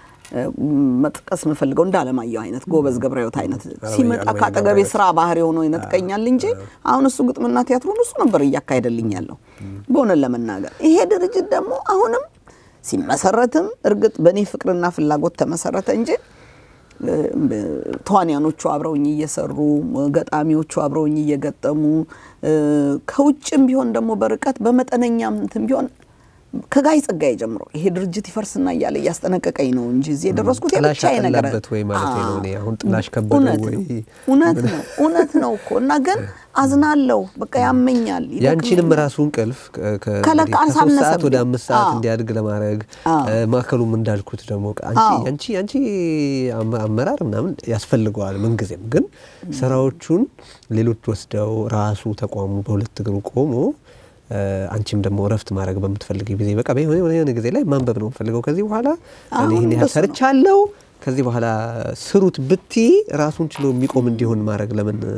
መጥቀስ የምፈልገው እንደ አለማየሁ አይነት ጎበዝ ገብረሕይወት አይነት ሲመጣ አለማየሁ ከአጠገቤ ገብረሕይወት። ስራ ባህሪ ሆኖ ይነጥቀኛል እንጂ አሁን እሱ ግጥምና ቲያትሩን እሱ ነበር እያካሄደልኝ ያለው። በእውነት ለመናገር ይሄ ድርጅት ደግሞ አሁንም ሲመሰረትም እርግጥ በእኔ ፍቅርና ፍላጎት ተመሰረተ እንጂ እ፣ ተዋንያኖቹ አብረውኝ እየሰሩ ገጣሚዎቹ አብረውኝ እየገጠሙ እ፣ ከውጭም ቢሆን ደግሞ በርቀት በመጠነኛም እንትን ቢሆን ከጋይ ጸጋዬ ጀምሮ ይሄ ድርጅት ይፈርስና እያለ እያስጠነቀቀኝ ነው እንጂ እዚህ የደረስኩት ጥላሽ የብቻዬ ነገር አጠላበት ወይ ማለት ነው። እኔ አሁን ጥላሽ አዎ፣ ከበደው እውነት ወይ ነው፣ እውነት ነው እውነት ነው እኮ እና ግን አዝናለሁ። በቃ ያመኛል። ያንቺንም ይደክመኛል። ራሱ እንቅልፍ ከ- ከ- ከለቃ እንግዲህ ከሶስት ሰዓት አሳነሰብኝ። ወደ አምስት ሰዓት አዎ። እንዲያድግ ለማድረግ አዎ። እ፣ ማዕከሉም እንዳልኩት ደግሞ አንቺ አዎ። ያንቺ ያንቺ አመ- አመራር ምናምን ያስፈልገዋል ምንጊዜም። ግን ስራዎቹን ሌሎች ወስደው ራሱ ተቋሙ በሁለት እግሩ ቆሞ እ፣ አንቺም ደግሞ እረፍት ማድረግ በምትፈልግ ጊዜ በቃ በሆነ የሆነ ጊዜ ላይ ማንበብ ነው የምፈልገው ከዚህ በኋላ እኔ አሁን ይህን ያህል እንደሱ ነው። ሰርቻለሁ ከዚህ በኋላ ስሩት ብቲ ራሱን ችሎ የሚቆም እንዲሆን ማድረግ ለምን እ፣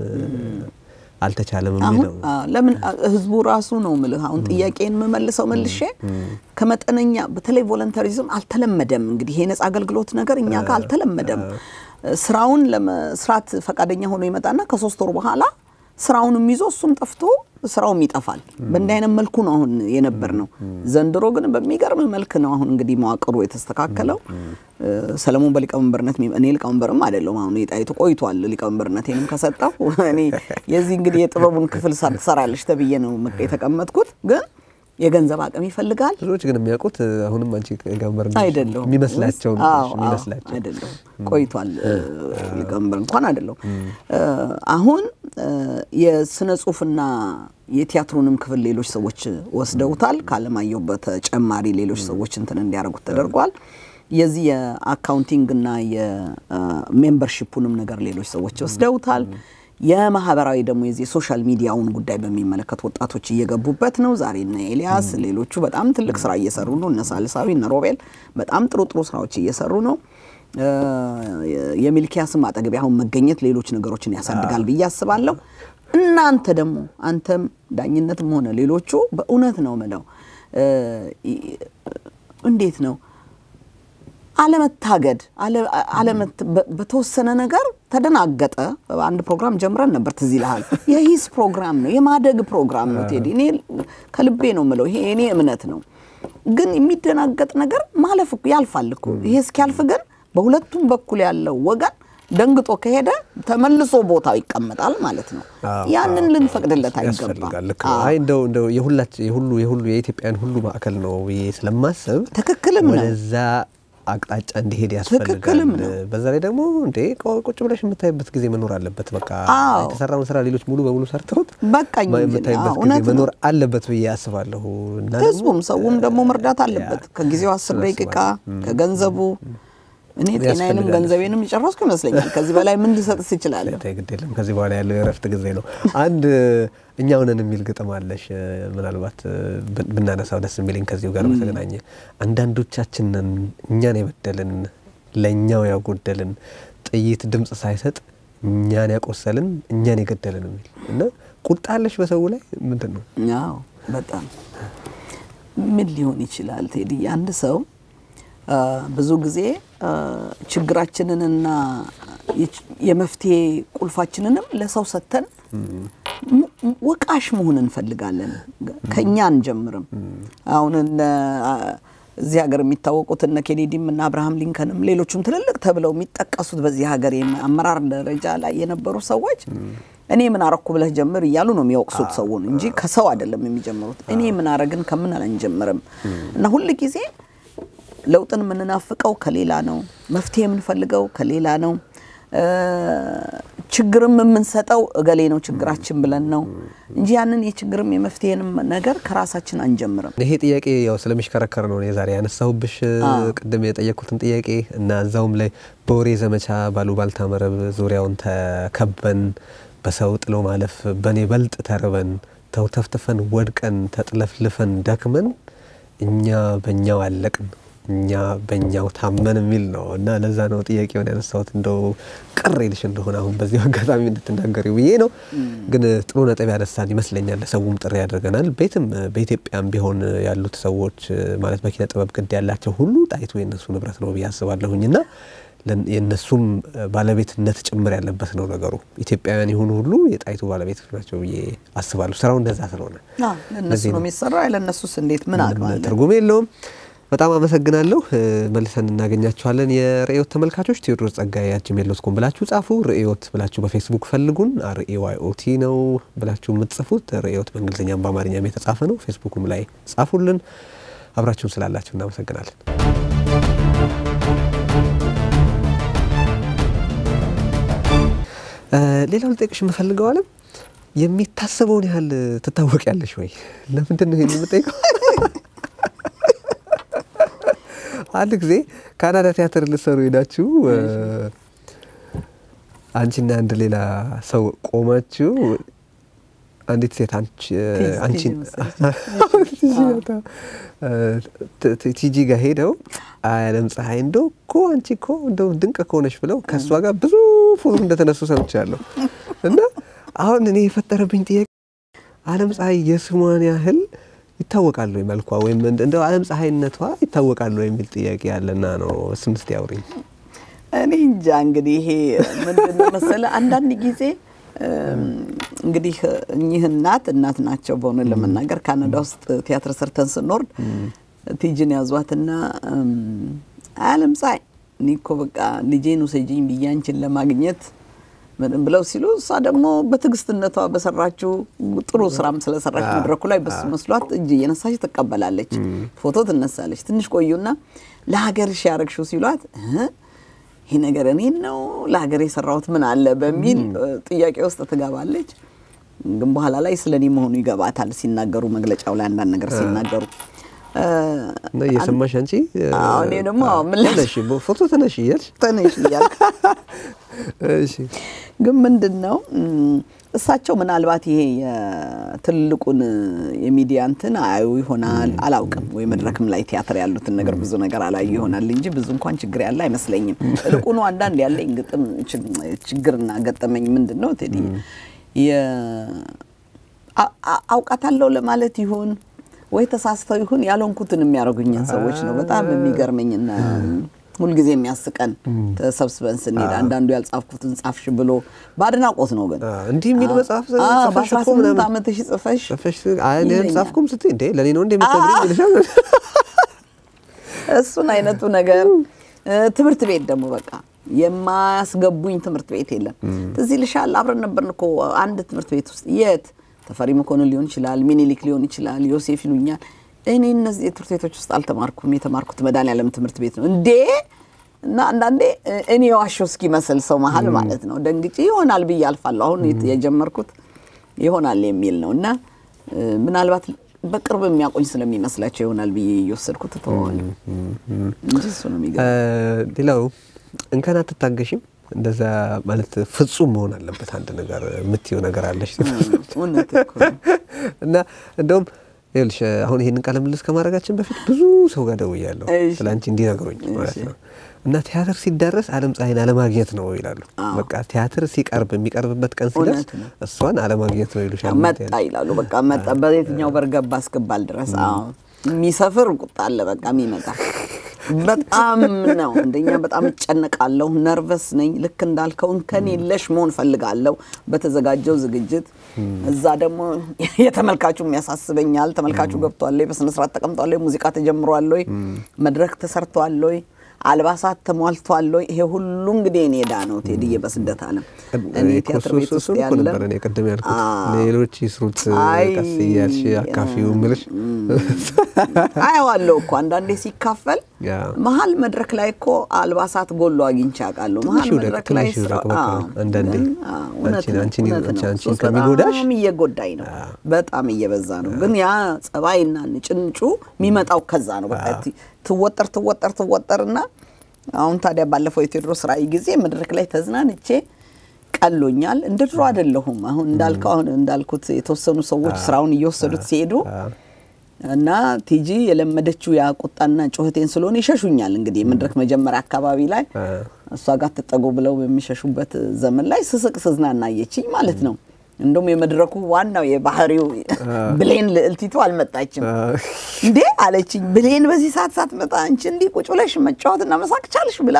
አልተቻለም አሁን የሚለው አ፣ ለምን አ፣ ህዝቡ ራሱ ነው ምልህ አሁን ጥያቄን የምመልሰው መልሼ ከመጠነኛ በተለይ ቮለንተሪዝም አልተለመደም። እንግዲህ ይሄ ነጻ አገልግሎት ነገር እኛ ጋር አልተለመደም። ስራውን ለመስራት ፈቃደኛ ሆኖ ይመጣና ከሶስት ወር በኋላ ስራውንም ይዞ እሱም ጠፍቶ ስራውም ይጠፋል። በእንዲህ አይነት መልኩ ነው አሁን የነበር ነው። ዘንድሮ ግን በሚገርም መልክ ነው አሁን እንግዲህ መዋቅሩ የተስተካከለው። እ፣ ሰለሞን በሊቀመንበርነት የሚ- እኔ ሊቀመንበርም አይደለሁም። አሁን የጣይቱ ቆይቷል ሊቀመንበርነቴንም ከሰጠው እኔ የዚህ እንግዲህ የጥበቡን ክፍል ሳ- ትሰራለች ተብዬ ነው የተቀመጥኩት። ግን የገንዘብ አቅም ይፈልጋል። ብዙዎች ግን የሚያውቁት እ፣ አሁንም አንቺ ጋንበር ነሽ አይደለሁም የሚመስላቸው ነው አዎ፣ አዎ፣ የሚመስላቸው አይደለሁም ቆይቷል እ፣ ሊቀመንበር እንኳን አይደለሁም እ፣ አሁን እ፣ የስነ ጽሁፍና የቲያትሩንም ክፍል ሌሎች ሰዎች ወስደውታል ከአለማየሁ በተጨማሪ ሌሎች ሰዎች እንትን እንዲያደርጉት ተደርጓል የዚህ የአካውንቲንግና የሜምበርሺፑንም ነገር ሌሎች ሰዎች ወስደውታል የማህበራዊ ደግሞ የዚህ የሶሻል ሚዲያውን ጉዳይ በሚመለከት ወጣቶች እየገቡበት ነው። ዛሬ እነ ኤልያስ ሌሎቹ በጣም ትልቅ ስራ እየሰሩ ነው። እነ ሳልሳዊ እነ ሮቤል በጣም ጥሩ ጥሩ ስራዎች እየሰሩ ነው። እ፣ የሚልኪያስም አጠገቤ አሁን መገኘት ሌሎች ነገሮችን ያሳድጋል ብዬ አስባለሁ። እናንተ ደግሞ አንተም ዳኝነትም ሆነ ሌሎቹ በእውነት ነው ምለው እ፣ ይ- እንዴት ነው አለመታገድ አለ- አለመት- በ- በተወሰነ ነገር ተደናገጠ። አንድ ፕሮግራም ጀምረን ነበር፣ ትዝ ይልሃል። የሂስ ፕሮግራም ነው፣ የማደግ ፕሮግራም ነው። ቴዲ እኔ ከልቤ ነው ምለው፣ ይሄ የኔ እምነት ነው። ግን የሚደናገጥ ነገር ማለፍ እኮ ያልፋል እኮ። ይሄ እስኪያልፍ ግን በሁለቱም በኩል ያለው ወገን ደንግጦ ከሄደ ተመልሶ ቦታው ይቀመጣል ማለት ነው። አዎ፣ ያንን አዎ፣ ልንፈቅድለት ያስፈልጋል። አይገባም። ልክ ነው። አይ እንደው እንደው የሁላች የሁሉ የሁሉ የኢትዮጵያን ሁሉ ማዕከል ነው ብዬ ስለማስብ ትክክልም ነው። ወደዛ አቅጣጫ እንዲሄድ ያስፈልጋል። ትክክልም ነው። በዛ ላይ ደግሞ እንዴ ቆ- ቁጭ ብለሽ የምታይበት ጊዜ መኖር አለበት። በቃ አዎ። የተሰራውን ስራ ሌሎች ሙሉ በሙሉ ሰርተውት በቃኝ ማ- እንጂ። የምታይበት አዎ፣ ጊዜ እውነት ነው። መኖር አለበት ብዬ አስባለሁ። እና ደግሞ ህዝቡም ሰውም ደግሞ መርዳት አለበት። ከጊዜው አስር ደቂቃ ከገንዘቡ እኔ ጤናዬንም ያስፈልጋል። ገንዘቤንም የጨረስኩ ይመስለኛል። ከዚህ በላይ ምን ልሰጥስ ይችላለሁ? ተይ ግድ የለም ከዚህ በኋላ ያለው የእረፍት ጊዜ ነው። አንድ እኛው ነን የሚል ግጥም አለሽ። ምናልባት ብ- ብናነሳው ደስ የሚለኝ ከዚሁ ጋር በተገናኘ አንዳንዶቻችን ነን እኛን የበደልን ለእኛው ያጎደልን ጥይት ድምፅ ሳይሰጥ እኛን ያቆሰልን እኛን የገደልን የሚል እና ቁጣ አለሽ በሰው ላይ ምንድን ነው? አዎ በጣም ምን ሊሆን ይችላል ቴዲ? አንድ ሰው አ፣ ብዙ ጊዜ አ፣ ችግራችንንና የች- የመፍትሄ ቁልፋችንንም ለሰው ሰጥተን ሙ- ወቃሽ መሆን እንፈልጋለን። ከእኛ አንጀምርም። አሁን እነ አ፣ እዚህ ሀገር የሚታወቁት እነ ኬኔዲም እና አብርሃም ሊንከንም ሌሎቹም ትልልቅ ተብለው የሚጠቀሱት በዚህ ሀገር የም- አመራር ደረጃ ላይ የነበሩ ሰዎች እኔ ምን አረኩ ብለህ ጀምር እያሉ ነው የሚወቅሱት ሰውን እንጂ ከሰው አይደለም የሚጀምሩት። እኔ ምን አረግን ከምን አንጀምርም እና ሁል ጊዜ ለውጥን የምንናፍቀው ከሌላ ነው። መፍትሄ የምንፈልገው ከሌላ ነው። እ፣ ችግርም የምንሰጠው እገሌ ነው ችግራችን ብለን ነው እንጂ ያንን የችግርም የመፍትሄንም ነገር ከራሳችን አንጀምርም። ይሄ ጥያቄ ያው ስለሚሽከረከር ነው እኔ ዛሬ ያነሳሁብሽ ቅድም የጠየቅኩትን ጥያቄ እና እዛውም ላይ በወሬ ዘመቻ ባሉባልታ መረብ ዙሪያውን ተከበን በሰው ጥሎ ማለፍ በእኔ በልጥ ተርበን ተውተፍትፈን ወድቀን ተጥለፍልፈን ደክመን እኛ በእኛው አለቅን እኛ በእኛው ታመን የሚል ነው እና ለዛ ነው ጥያቄውን ያነሳሁት። እንደው ቅር ይልሽ እንደሆነ አሁን በዚህ አጋጣሚ እንድትናገሪ ብዬ ነው። ግን ጥሩ ነጥብ ያነሳን ይመስለኛል። ለሰውም ጥሪ ያደርገናል። ቤትም በኢትዮጵያም ቢሆን ያሉት ሰዎች ማለት በኪነ ጥበብ ግድ ያላቸው ሁሉ ጣይቱ የነሱ ንብረት ነው ብዬ አስባለሁኝ እና የእነሱም ባለቤትነት ጭምር ያለበት ነው ነገሩ። ኢትዮጵያውያን የሆኑ ሁሉ የጣይቱ ባለቤቶች ናቸው ብዬ አስባለሁ። ስራው እንደዛ ስለሆነ ለእነሱ ነው የሚሰራ። ለእነሱስ እንዴት ምን አቅማለን? ትርጉም የለውም። በጣም አመሰግናለሁ። መልሰን እናገኛችኋለን። የርዕዮት ተመልካቾች ቴዎድሮስ ጸጋዬ አት ጂሜል ዶት ኮም ብላችሁ ጻፉ። ርዕዮት ብላችሁ በፌስቡክ ፈልጉን። አርኤዋይኦቲ ነው ብላችሁ የምትጽፉት። ርዕዮት በእንግሊዝኛም በአማርኛም የተጻፈ ነው። ፌስቡክም ላይ ጻፉልን። አብራችሁን ስላላችሁ እናመሰግናለን። ሌላው ልጠይቅሽ የምፈልገው አለም የሚታሰበውን ያህል ትታወቂያለሽ ወይ? ለምንድን ነው ይሄን የምጠይቀው? አንድ ጊዜ ካናዳ ቲያትር ልትሰሩ ሄዳችሁ አንቺና አንድ ሌላ ሰው ቆማችሁ አንዲት ሴት አንቺን ቲጂ ጋር ሄደው አለም ፀሐይ እንደው እኮ አንቺ እኮ እንደው ድንቅ ከሆነች ብለው ከእሷ ጋር ብዙ ፎቶ እንደተነሱ ሰምቻለሁ። እና አሁን እኔ የፈጠረብኝ ጥያቄ አለም ፀሐይ የስሟን ያህል ይታወቃሉ ወይ መልኳ ወይም እንደው አለም ፀሐይነቷ ይታወቃሉ የሚል ጥያቄ ያለና ነው። እሱን እስቲ አውሪኝ። እኔ እንጃ እንግዲህ ይሄ ምንድን ነው መሰለህ አንዳንድ ጊዜ እንግዲህ እኚህ እናት እናት ናቸው። በሆነ ለመናገር ካናዳ ውስጥ ቲያትር ሰርተን ስንወርድ ቲጅን ያዟትና አለም ፀሐይ እኔ እኮ በቃ ልጄን ውሰጂኝ ብዬ አንቺን ለማግኘት ምንም ብለው ሲሉ እሷ ደግሞ በትዕግስትነቷ በሰራችው ጥሩ ስራም ስለሰራች መድረኩ ላይ በሱ መስሏት እጅ እየነሳች ትቀበላለች፣ ፎቶ ትነሳለች። ትንሽ ቆዩና ለሀገርሽ ያረግሽው ሲሏት ይህ ነገር እኔን ነው ለሀገር የሰራሁት ምን አለ በሚል ጥያቄ ውስጥ ትገባለች። ግን በኋላ ላይ ስለ እኔ መሆኑ ይገባታል ሲናገሩ፣ መግለጫው ላይ አንዳንድ ነገር ሲናገሩ እና እየሰማሽ አንቺ እኔ ደግሞ ተነሽ ፎቶ ተነሽ እያልሽ ተነሽ እያልክ ግን ምንድን ነው እሳቸው ምናልባት ይሄ የትልቁን የሚዲያ እንትን አያዩ ይሆናል አላውቅም። ወይ መድረክም ላይ ቲያትር ያሉትን ነገር ብዙ ነገር አላዩ ይሆናል እንጂ ብዙ እንኳን ችግር ያለ አይመስለኝም። እልቁኑ አንዳንድ ያለኝ ግጥም ችግርና ገጠመኝ ምንድን ነው ቴዲ አውቃታለሁ ለማለት ይሁን ወይ ተሳስተው ይሁን ያልሆንኩትን የሚያደርጉኝን ሰዎች ነው በጣም የሚገርመኝና ሁልጊዜ የሚያስቀን ተሰብስበን ስንሄድ አንዳንዱ ያልጻፍኩትን ጻፍሽ ብሎ በአድናቆት ነው። ግን እንዲህ የሚል መጽሐፍ በአስራ ስምንት ዓመትሽ ጽፈሽ ጻፍኩም ስትይ እንዴ ለእኔ ነው እንደ የምትነግሪኝ ይልሻል። እሱን አይነቱ ነገር ትምህርት ቤት ደግሞ በቃ የማያስገቡኝ ትምህርት ቤት የለም። ትዝ ይልሻል አብረን ነበርን እኮ አንድ ትምህርት ቤት ውስጥ የት ተፈሪ መኮንን ሊሆን ይችላል፣ ሚኒሊክ ሊሆን ይችላል፣ ዮሴፍ ይሉኛል። እኔ እነዚህ ትምህርት ቤቶች ውስጥ አልተማርኩም። የተማርኩት መድኃኒዓለም ትምህርት ቤት ነው እንዴ እና አንዳንዴ እኔ የዋሸው እስኪመስል ሰው መሀል ማለት ነው ደንግጬ ይሆናል ብዬ አልፋለሁ። አሁን የጀመርኩት ይሆናል የሚል ነው እና ምናልባት በቅርብ የሚያቆኝ ስለሚመስላቸው ይሆናል ብዬ እየወሰድኩት እተወዋለሁ እንጂ እሱ ነው የሚገርም። ሌላው እንከን አትታገሽም? እንደዛ ማለት ፍጹም መሆን አለበት አንድ ነገር የምትየው ነገር አለሽ እና እንደውም ይኸውልሽ አሁን ይሄንን ቃለ ምልልስ ከማድረጋችን በፊት ብዙ ሰው ጋር ደውያለሁ ስለ አንቺ እንዲነግሩኝ ማለት ነው። እና ቲያትር ሲዳረስ አለም ፀሐይን አለማግኘት ነው ይላሉ። በቃ ቲያትር ሲቀርብ የሚቀርብበት ቀን ሲደርስ እሷን አለማግኘት ነው ይሉሻል። መጣ ይላሉ። በቃ መጣ በየትኛው በር ገባ እስክባል ድረስ የሚሰፍር ቁጣ አለ። በቃ የሚመጣ በጣም ነው እንደኛ በጣም እጨነቃለሁ፣ ነርቨስ ነኝ። ልክ እንዳልከው እንከን የለሽ መሆን ፈልጋለሁ በተዘጋጀው ዝግጅት። እዛ ደግሞ የተመልካቹም ያሳስበኛል። ተመልካቹ ገብቷል ወይ፣ በስነስርዓት ተቀምጧል ወይ፣ ሙዚቃ ተጀምሯል ወይ፣ መድረክ ተሰርቷል ወይ፣ አልባሳት ተሟልቷል ወይ? ይሄ ሁሉ እንግዲህ እኔ ዕዳ ነው ቴዲዬ፣ በስደት ዓለም እኔ ቲያትር ቤት ውስጥ ያለ ነበር እኔ ቅድም ያልኩት ሌሎች ይስሩት ቀስ እያልሽ አካፊው ምልሽ አየዋለሁ እኮ አንዳንዴ ሲካፈል መሀል መድረክ ላይ እኮ አልባሳት ጎሎ አግኝቼ አውቃለሁ። መሀል መድረክ ላይ አንዳንዴ አንቺን ከሚጎዳሽ እየጎዳኝ ነው፣ በጣም እየበዛ ነው። ግን ያ ጸባይና ንጭንጩ የሚመጣው ከዛ ነው። በቃ ትወጠር ትወጠር ትወጠርና አሁን ታዲያ ባለፈው የቴዎድሮስ ራዕይ ጊዜ መድረክ ላይ ተዝናንቼ ቀሎኛል። እንደ ድሮ አይደለሁም። አሁን እንዳልከው አሁን እንዳልኩት የተወሰኑ ሰዎች ስራውን እየወሰዱት ሲሄዱ እና ቲጂ የለመደችው ያ ቁጣና ጩኸቴን ስለሆነ ይሸሹኛል። እንግዲህ መድረክ መጀመሪያ አካባቢ ላይ እሷ ጋር ትጠጉ ብለው በሚሸሹበት ዘመን ላይ ስስቅ ስዝናና አየችኝ ማለት ነው። እንደውም የመድረኩ ዋናው የባህሪው ብሌን ልዕልቲቱ አልመጣችም። እንዴ አለችኝ። ብሌን በዚህ ሰዓት ሳትመጣ አንቺ እንዲህ ቁጭ ብለሽ መጫወትና መሳቅ ቻልሽ ብላ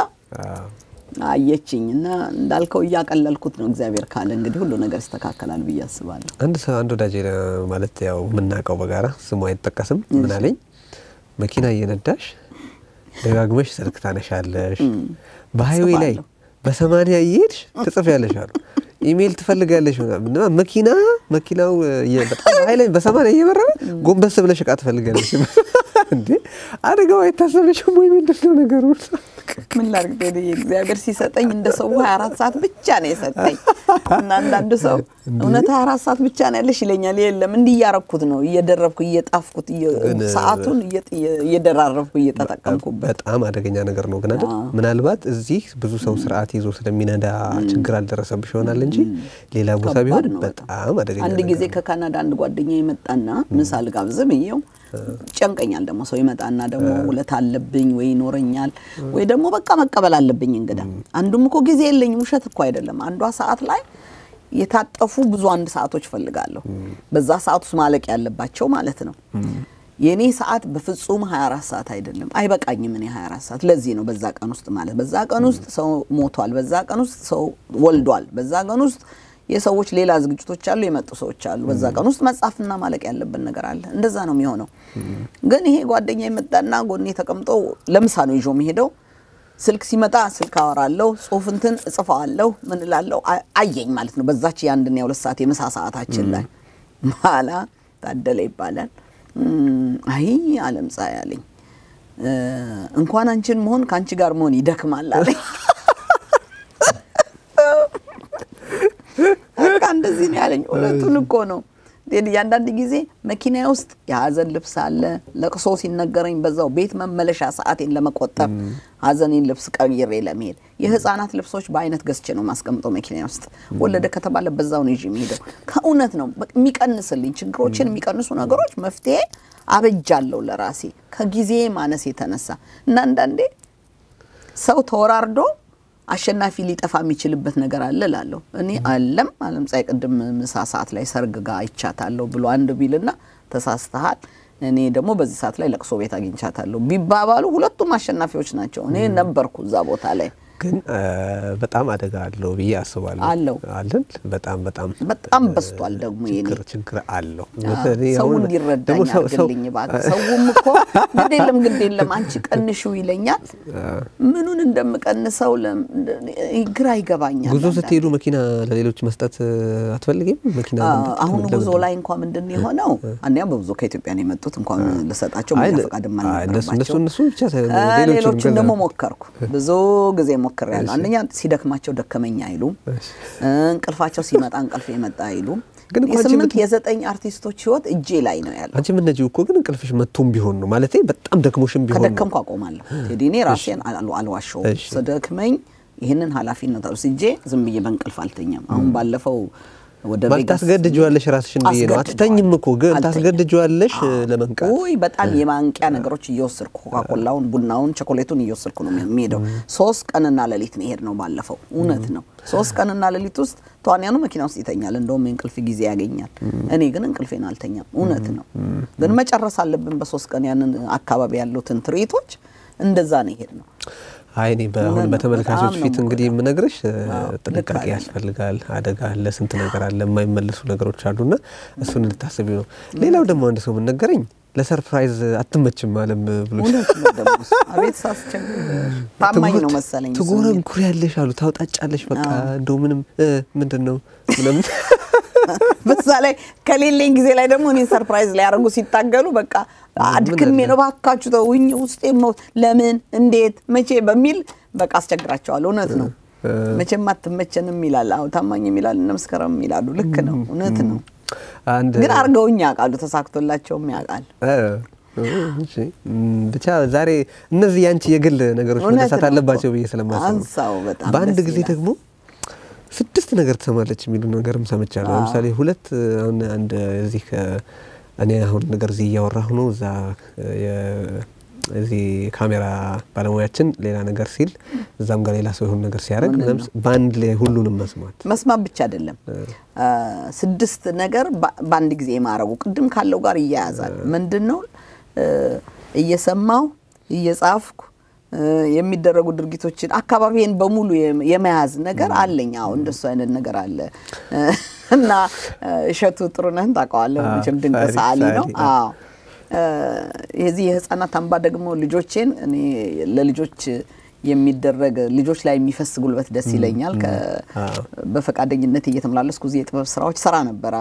አየችኝ እና እንዳልከው እያቀለልኩት ነው። እግዚአብሔር ካለ እንግዲህ ሁሉ ነገር ይስተካከላል ብዬ አስባለሁ። አንድ ሰው አንድ ወዳጅ ማለት ያው የምናውቀው በጋራ ስሙ አይጠቀስም ምን አለኝ፣ መኪና እየነዳሽ ደጋግመሽ ስልክ ታነሻለሽ፣ በሀይዌ ላይ በሰማንያ እየሄድሽ ትጽፊያለሽ አሉ። ኢሜይል ትፈልጋለሽ ምናምን መኪና መኪናው በጣም ሀይለ በሰማንያ እየበረረ ጎንበስ ብለሽ እቃ ትፈልጋለሽ። እንዴ አደጋው አይታሰብሽም ወይ? ምንድን ነው ነገሩ? ምን ላድርግ ቴዲዬ፣ እግዚአብሔር ሲሰጠኝ እንደ ሰው 24 ሰዓት ብቻ ነው የሰጠኝ እና አንዳንድ ሰው እውነት 24 ሰዓት ብቻ ነው ያለሽ ይለኛል። የለም እንዲህ እያረኩት ነው እየደረብኩ እየጣፍኩት ሰዓቱን እየደራረብኩ እየተጠቀምኩበት። በጣም አደገኛ ነገር ነው ግን አይደል? ምናልባት እዚህ ብዙ ሰው ስርዓት ይዞ ስለሚነዳ ችግር አልደረሰብሽ ይሆናል እንጂ ሌላ ቦታ ቢሆን በጣም አደገኛ አንድ ጊዜ ከካናዳ አንድ ጓደኛ የመጣና ምሳ ልጋብዝ ብዬው ጨንቀኛል። ደግሞ ሰው ይመጣና ደግሞ ውለት አለብኝ ወይ ይኖረኛል ወይ ደግሞ በቃ መቀበል አለብኝ እንግዳ። አንዱም እኮ ጊዜ የለኝም፣ ውሸት እኮ አይደለም። አንዷ ሰዓት ላይ የታጠፉ ብዙ አንድ ሰዓቶች ፈልጋለሁ። በዛ ሰዓት ውስጥ ማለቅ ያለባቸው ማለት ነው። የእኔ ሰዓት በፍጹም 24 ሰዓት አይደለም፣ አይበቃኝም። እኔ 24 ሰዓት ለዚህ ነው በዛ ቀን ውስጥ ማለት በዛ ቀን ውስጥ ሰው ሞቷል፣ በዛ ቀን ውስጥ ሰው ወልዷል፣ በዛ ቀን ውስጥ የሰዎች ሌላ ዝግጅቶች አሉ፣ የመጡ ሰዎች አሉ። በዛ ቀን ውስጥ መጻፍና ማለቅ ያለብን ነገር አለ። እንደዛ ነው የሚሆነው። ግን ይሄ ጓደኛ የመጣና ጎኔ ተቀምጦ ለምሳ ነው ይዞ የሚሄደው። ስልክ ሲመጣ ስልክ አወራለሁ፣ ጽሁፍ እንትን እጽፈዋለሁ፣ ምን እላለሁ። አየኝ ማለት ነው በዛች የአንድና የሁለት ሰዓት የምሳ ሰዓታችን ላይ በኋላ ታደለ ይባላል። አይ አለም ፀሐይ አለኝ እንኳን አንቺን መሆን ከአንቺ ጋር መሆን ይደክማል አለኝ። በቃ እንደዚህ ነው ያለኝ። እውነቱን እኮ ነው። አንዳንድ ጊዜ መኪና ውስጥ የሀዘን ልብስ አለ። ለቅሶ ሲነገረኝ በዛው ቤት መመለሻ ሰዓቴን ለመቆጠብ ሀዘኔን ልብስ ቀይሬ ለመሄድ የህፃናት ልብሶች በአይነት ገዝቼ ነው ማስቀምጠው መኪና ውስጥ። ወለደ ከተባለ በዛው ነው ይዤ የሚሄደው። ከእውነት ነው የሚቀንስልኝ ችግሮችን የሚቀንሱ ነገሮች መፍትሄ አበጃለሁ ለራሴ ከጊዜ ማነስ የተነሳ እና አንዳንዴ ሰው ተወራርዶ አሸናፊ ሊጠፋ የሚችልበት ነገር አለ እላለሁ። እኔ አለም አለም ፀሐይ ቅድም ምሳ ሰዓት ላይ ሰርግ ጋር አይቻታለሁ ብሎ አንድ ቢልና ተሳስተሃል፣ እኔ ደግሞ በዚህ ሰዓት ላይ ለቅሶ ቤት አግኝቻታለሁ ቢባባሉ ሁለቱም አሸናፊዎች ናቸው። እኔ ነበርኩ እዛ ቦታ ላይ። ግን በጣም አደጋ አለው ብዬ አስባለሁ። አለው አለን በጣም በጣም በጣም በስቷል። ደግሞ የኔ ችግር ችግር አለው። ሰው እንዲረዳኝ አድርግልኝ እባክህ። ሰውም እኮ ግድ የለም ግድ የለም አንቺ ቀንሽው ይለኛል። ምኑን እንደምቀንሰው ግራ ይገባኛል። ጉዞ ስትሄዱ መኪና ለሌሎች መስጠት አትፈልጊም? መኪና አሁን ጉዞ ላይ እንኳ ምንድን ነው የሆነው? አንደኛ በብዙ ከኢትዮጵያ ነው የመጡት እንኳን ልሰጣቸው ፈቃድም አልነበረባቸው። እነሱ ብቻ ሌሎችን ደግሞ ሞከርኩ ብዙ ጊዜ ሞክሬያለሁ። አንደኛ ሲደክማቸው ደከመኝ አይሉም፣ እንቅልፋቸው ሲመጣ እንቅልፍ የመጣ አይሉም። ግን እኮ አንቺ የስምንት የዘጠኝ አርቲስቶች ህይወት እጄ ላይ ነው ያለው። አንቺ የምትነጂው እኮ ግን እንቅልፍሽ መጥቶም ቢሆን ነው ማለት በጣም ደክሞሽም ቢሆን ነው። ከደከምኩ አቆማለሁ። ቴዲ እኔ ራሴን አልዋሸውም። እሺ። ስደክመኝ ይህንን ኃላፊነት ወስጄ ዝም ብዬ በእንቅልፍ አልተኛም። አሁን ባለፈው ወደ ማለት ቬጋስ ታስገድጂዋለሽ ራስሽን ብዬ ነው። አስገድደዋለሁ። አትተኝም እኮ ግን አልተኛም። ታስገድጂዋለሽ ለመንቃት። ውይ በጣም የማንቂያ ነገሮች እየወሰድኩ ኮካኮላውን፣ ቡናውን፣ ቸኮሌቱን እየወሰድኩ ነው የሚሄደው። ሶስት ቀንና ሌሊት ነው የሄድነው ባለፈው። እውነት ነው። ሶስት ቀንና ሌሊት ውስጥ ተዋንያኑ መኪና ውስጥ ይተኛል፣ እንደውም የእንቅልፍ ጊዜ ያገኛል። እኔ ግን እንቅልፌን አልተኛም። እውነት ነው። ግን መጨረስ አለብን በሶስት ቀን ያንን አካባቢ ያሉትን ትርኢቶች። እንደዛ ነው የሄድነው። አይ እኔ በአሁን እውነት ነው። በተመልካቾች በጣም ነው ፊት እንግዲህ የምነግርሽ አዎ፣ ልክ ጥንቃቄ አይደለም። ያስፈልጋል። አደጋ አለ፣ ስንት ነገር አለ፣ የማይመለሱ ነገሮች አሉና እሱን እንድታስቢ ነው። ሌላው ደግሞ አንድ ሰው ምን ነገረኝ፣ ለሰርፕራይዝ አትመችም አለም ብሎ እውነት ነው ደግሞ እሱ። አቤት ሳስቸግር ታማኝ ነው መሰለኝ እሱ የሚል። ትጎረንኩር ያለሽ አሉ ታውጣጫለሽ። በቃ እንደው ምንም እ ምንድን ነው ምንም በዛ ላይ ከሌለኝ ጊዜ ላይ ደግሞ እኔን ሰርፕራይዝ ሊያደርጉ ሲታገሉ በቃ አድክሜ ነው ባካችሁ ተውኝ፣ ውስጤ ነው ለምን እንዴት መቼ በሚል በቃ አስቸግራቸዋለሁ። እውነት ነው መቼም አትመቸንም ይላል። አዎ ታማኝ ይላል፣ እነ መስከረም ይላሉ። ልክ ነው፣ እውነት ነው። አንድ ግን አድርገውኝ ያውቃሉ፣ ተሳክቶላቸውም ያውቃል። እ፣ እሺ፣ እም፣ ብቻ ዛሬ እነዚህ ያንቺ የግል ነገሮች እውነት መነሳት ነው አለባቸው እኮ። ብዬ ስለማስብ ነው። አንሳው በጣም በአንድ ደስ ጊዜ ይላል። ደግሞ ስድስት ነገር ትሰማለች የሚሉ ነገርም ሰምቻለሁ። አዎ። ለምሳሌ ሁለት አሁን አንድ እዚህ እኔ አሁን ነገር እዚህ እያወራሁ ነው። እዛ እዚህ ካሜራ ባለሙያችን ሌላ ነገር ሲል እዛም ጋር ሌላ ሰው የሆነ ነገር ሲያደርግ በአንድ ላይ ሁሉንም መስማት መስማት ብቻ አይደለም፣ ስድስት ነገር በአንድ ጊዜ የማድረጉ ቅድም ካለው ጋር እያያዛል። ምንድን ነው እየሰማው እየጻፍኩ የሚደረጉ ድርጊቶችን አካባቢን በሙሉ የመያዝ ነገር አለኝ። አዎ እንደሱ አይነት ነገር አለ እና እሸቱ ጥሩነህን ታውቀዋለህ መቼም ድንቅ ሰዓሊ ነው። አዎ የዚህ የህፃናት አምባ ደግሞ ልጆቼን እኔ ለልጆች የሚደረግ ልጆች ላይ የሚፈስ ጉልበት ደስ ይለኛል። በፈቃደኝነት እየተመላለስኩ እዚህ የጥበብ ስራዎች ሰራ ነበር።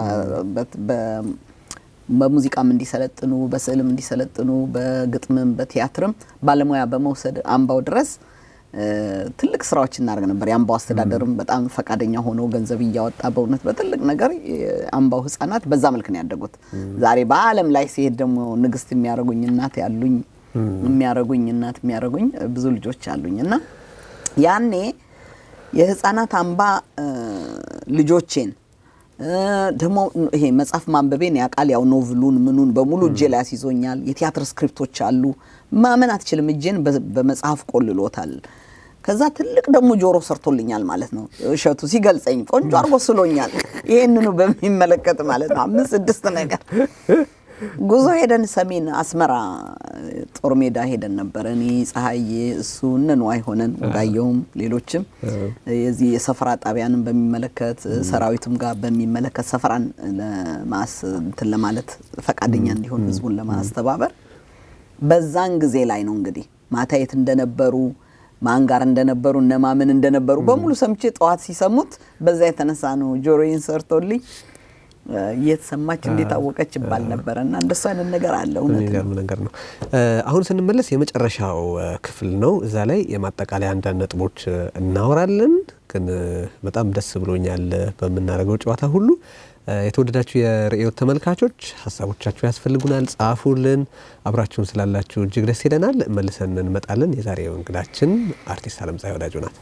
በሙዚቃም እንዲሰለጥኑ፣ በስዕልም እንዲሰለጥኑ፣ በግጥምም በቲያትርም ባለሙያ በመውሰድ አምባው ድረስ ትልቅ ስራዎች እናደርግ ነበር። የአምባው አስተዳደርም በጣም ፈቃደኛ ሆኖ ገንዘብ እያወጣ በእውነት በትልቅ ነገር የአምባው ህጻናት በዛ መልክ ነው ያደጉት። ዛሬ በዓለም ላይ ሲሄድ ደግሞ ንግስት የሚያደርጉኝ እናት ያሉኝ የሚያደርጉኝ እናት የሚያደርጉኝ ብዙ ልጆች አሉኝ እና ያኔ የህፃናት አምባ ልጆቼን ደግሞ ይሄ መጽሐፍ ማንበቤን ያውቃል። ያው ኖቭሉን ምኑን በሙሉ እጄ ላይ አስይዞኛል። የቲያትር ስክሪፕቶች አሉ። ማመን አትችልም። እጄን በመጽሐፍ ቆልሎታል። ከዛ ትልቅ ደግሞ ጆሮ ሰርቶልኛል ማለት ነው። እሸቱ ሲገልጸኝ ቆንጆ አድርጎ ስሎኛል። ይህንኑ በሚመለከት ማለት ነው። አምስት ስድስት ነገር ጉዞ ሄደን ሰሜን አስመራ ጦር ሜዳ ሄደን ነበር። እኔ ፀሐዬ፣ እሱ እነ ንዋይ ሆነን ወጋየውም፣ ሌሎችም የዚህ የሰፈራ ጣቢያንን በሚመለከት ሰራዊቱም ጋር በሚመለከት ሰፈራን ለማስ እንትን ለማለት ፈቃደኛ እንዲሆን ህዝቡን ለማስተባበር በዛን ጊዜ ላይ ነው እንግዲህ ማታ የት እንደነበሩ ማን ጋር እንደነበሩ እነማምን እንደነበሩ በሙሉ ሰምቼ ጠዋት ሲሰሙት በዛ የተነሳ ነው ጆሮዬን ሰርቶልኝ እየተሰማች እንዴት አወቀች ይባል ነበረ እና እንደሱ አይነት ነገር አለ። እውነት የሚገርም ነገር ነው። አሁን ስንመለስ የመጨረሻው ክፍል ነው። እዛ ላይ የማጠቃለያ አንዳንድ ነጥቦች እናወራለን። ግን በጣም ደስ ብሎኛል በምናደርገው ጨዋታ ሁሉ። የተወደዳችሁ የርእዮት ተመልካቾች ሀሳቦቻችሁ ያስፈልጉናል፣ ጻፉልን። አብራችሁን ስላላችሁ እጅግ ደስ ይለናል። መልሰን እንመጣለን። የዛሬው እንግዳችን አርቲስት አለምፀሐይ ወዳጆ ናት።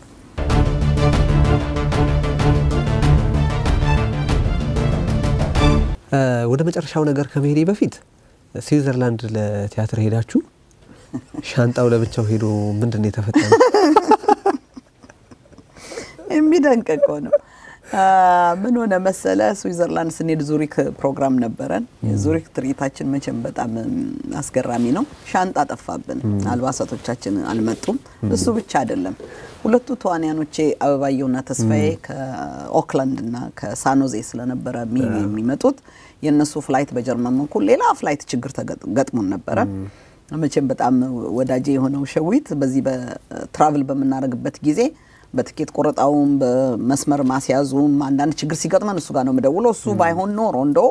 ወደ መጨረሻው ነገር ከመሄዴ በፊት ስዊዘርላንድ ለቲያትር ሄዳችሁ ሻንጣው ለብቻው ሄዶ ምንድን ነው የተፈጠረው? የሚደንቅ እኮ ነው። ምን ሆነ መሰለ፣ ስዊዘርላንድ ስንሄድ ዙሪክ ፕሮግራም ነበረን። የዙሪክ ትርኢታችን መቼም በጣም አስገራሚ ነው። ሻንጣ ጠፋብን፣ አልባሳቶቻችን አልመጡም። እሱ ብቻ አይደለም፣ ሁለቱ ተዋንያኖቼ አበባየውና ተስፋዬ ከኦክላንድ እና ከሳኖዜ ስለነበረ የሚመጡት የእነሱ ፍላይት በጀርመን በኩል ሌላ ፍላይት ችግር ገጥሞን ነበረ። መቼም በጣም ወዳጄ የሆነው ሸዊት በዚህ በትራቭል በምናደርግበት ጊዜ በትኬት ቆረጣውም በመስመር ማስያዙም አንዳንድ ችግር ሲገጥመን እሱ ጋር ነው የምደውለው። እሱ ባይሆን ኖሮ እንደው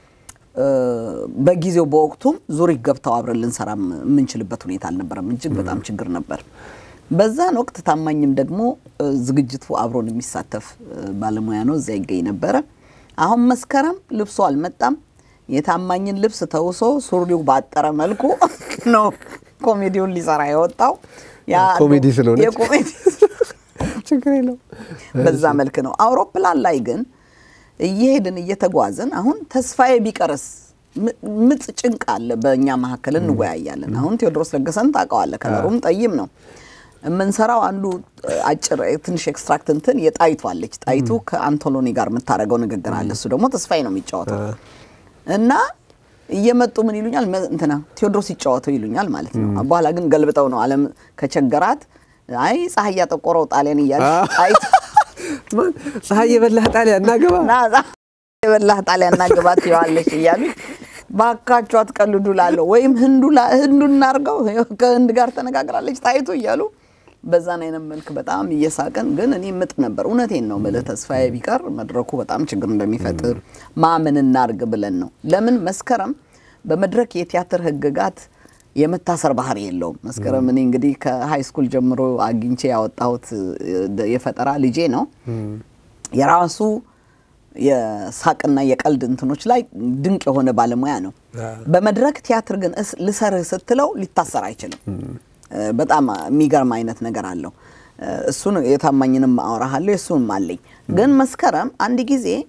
በጊዜው በወቅቱም ዙሪክ ገብተው አብረን ልንሰራ የምንችልበት ሁኔታ አልነበረም። እጅግ በጣም ችግር ነበር። በዛን ወቅት ታማኝም ደግሞ ዝግጅቱ አብሮን የሚሳተፍ ባለሙያ ነው፣ እዚያ ይገኝ ነበረ። አሁን መስከረም ልብሱ አልመጣም። የታማኝን ልብስ ተውሶ ሱሪው ባጠረ መልኩ ነው ኮሜዲውን ሊሰራ የወጣው። ኮሜዲ ስለሆነ የኮሜዲ ችግር የለው። በዛ መልክ ነው። አውሮፕላን ላይ ግን እየሄድን እየተጓዝን አሁን ተስፋዬ ቢቀርስ ምጥ ጭንቅ አለ። በእኛ መካከል እንወያያለን። አሁን ቴዎድሮስ ለገሰን ታውቀዋለህ። ከለሩም ጠይም ነው። የምንሰራው አንዱ አጭር ትንሽ ኤክስትራክት እንትን የጣይቱ አለች። ጣይቱ ከአንቶሎኒ ጋር የምታደርገው ንግግር አለ። እሱ ደግሞ ተስፋዬ ነው የሚጫወተው እና እየመጡ ምን ይሉኛል እንትና ቴዎድሮስ ይጫወተው ይሉኛል ማለት ነው። በኋላ ግን ገልብጠው ነው አለም ከቸገራት አይ ፀሐይ ያጠቆረው ጣሊያን እያለች ጣይቱ ፀሐይ የበላህ ጣሊያን እናገባ የበላህ ጣሊያን እናገባ ትይዋለች እያሉ ባካችሁ አትቀልዱ ላለሁ ወይም ህንዱ እናርገው ከህንድ ጋር ተነጋግራለች ጣይቱ እያሉ በዛን አይነት መልክ በጣም እየሳቅን ግን እኔ ምጥ ነበር። እውነቴን ነው የምልህ ተስፋዬ ቢቀር መድረኩ በጣም ችግር እንደሚፈጥር ማምን እናርግ ብለን ነው። ለምን መስከረም በመድረክ የቲያትር ህግጋት የመታሰር ባህሪ የለውም። መስከረም እኔ እንግዲህ ከሀይ ስኩል ጀምሮ አግኝቼ ያወጣሁት የፈጠራ ልጄ ነው። የራሱ የሳቅና የቀልድ እንትኖች ላይ ድንቅ የሆነ ባለሙያ ነው። በመድረክ ቲያትር ግን ልሰርህ ስትለው ሊታሰር አይችልም። በጣም የሚገርም አይነት ነገር አለው። እሱን የታማኝንም አወራሃለሁ የእሱንም አለኝ። ግን መስከረም አንድ ጊዜ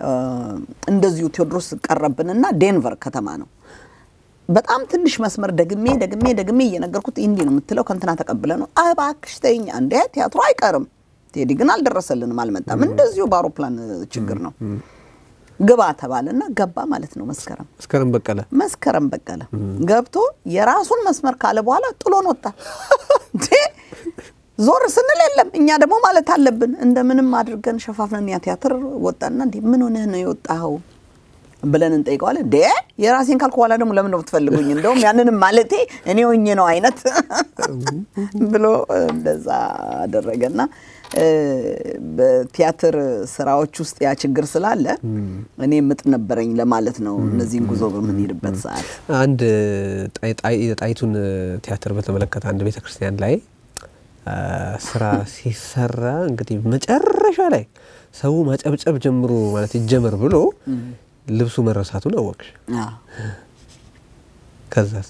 እንደዚሁ ቴዎድሮስ ቀረብንና ዴንቨር ከተማ ነው። በጣም ትንሽ መስመር ደግሜ ደግሜ ደግሜ እየነገርኩት እንዲህ ነው የምትለው ከንትና ተቀብለ ነው እባክሽ ተይኝ፣ እንደ ቲያትሩ አይቀርም። ቴዲ ግን አልደረሰልንም፣ አልመጣም። እንደዚሁ በአውሮፕላን ችግር ነው። ግባ ተባለና ገባ ማለት ነው። መስከረም መስከረም በቀለ መስከረም በቀለ ገብቶ የራሱን መስመር ካለ በኋላ ጥሎን ወጣ። እንዴ ዞር ስንል የለም። እኛ ደግሞ ማለት አለብን እንደምንም አድርገን ሸፋፍነን ያ ቲያትር ወጣና እንዴ ምን ሆነህ ነው የወጣኸው ብለን እንጠይቀዋለን። ዴ የራሴን ካልኩ በኋላ ደግሞ ለምን ነው የምትፈልጉኝ? እንደውም ያንንም ማለቴ እኔ ሆኜ ነው አይነት ብሎ እንደዛ አደረገና በቲያትር ስራዎች ውስጥ ያ ችግር ስላለ እኔ ምጥ ነበረኝ ለማለት ነው። እነዚህን ጉዞ በምንሄድበት ሰዓት አንድ ጣይቱን ቲያትር በተመለከተ አንድ ቤተ ክርስቲያን ላይ ስራ ሲሰራ እንግዲህ መጨረሻ ላይ ሰው ማጨብጨብ ጀምሮ ማለት ይጀመር ብሎ ልብሱ መረሳቱን አወቅሽ። ከዛስ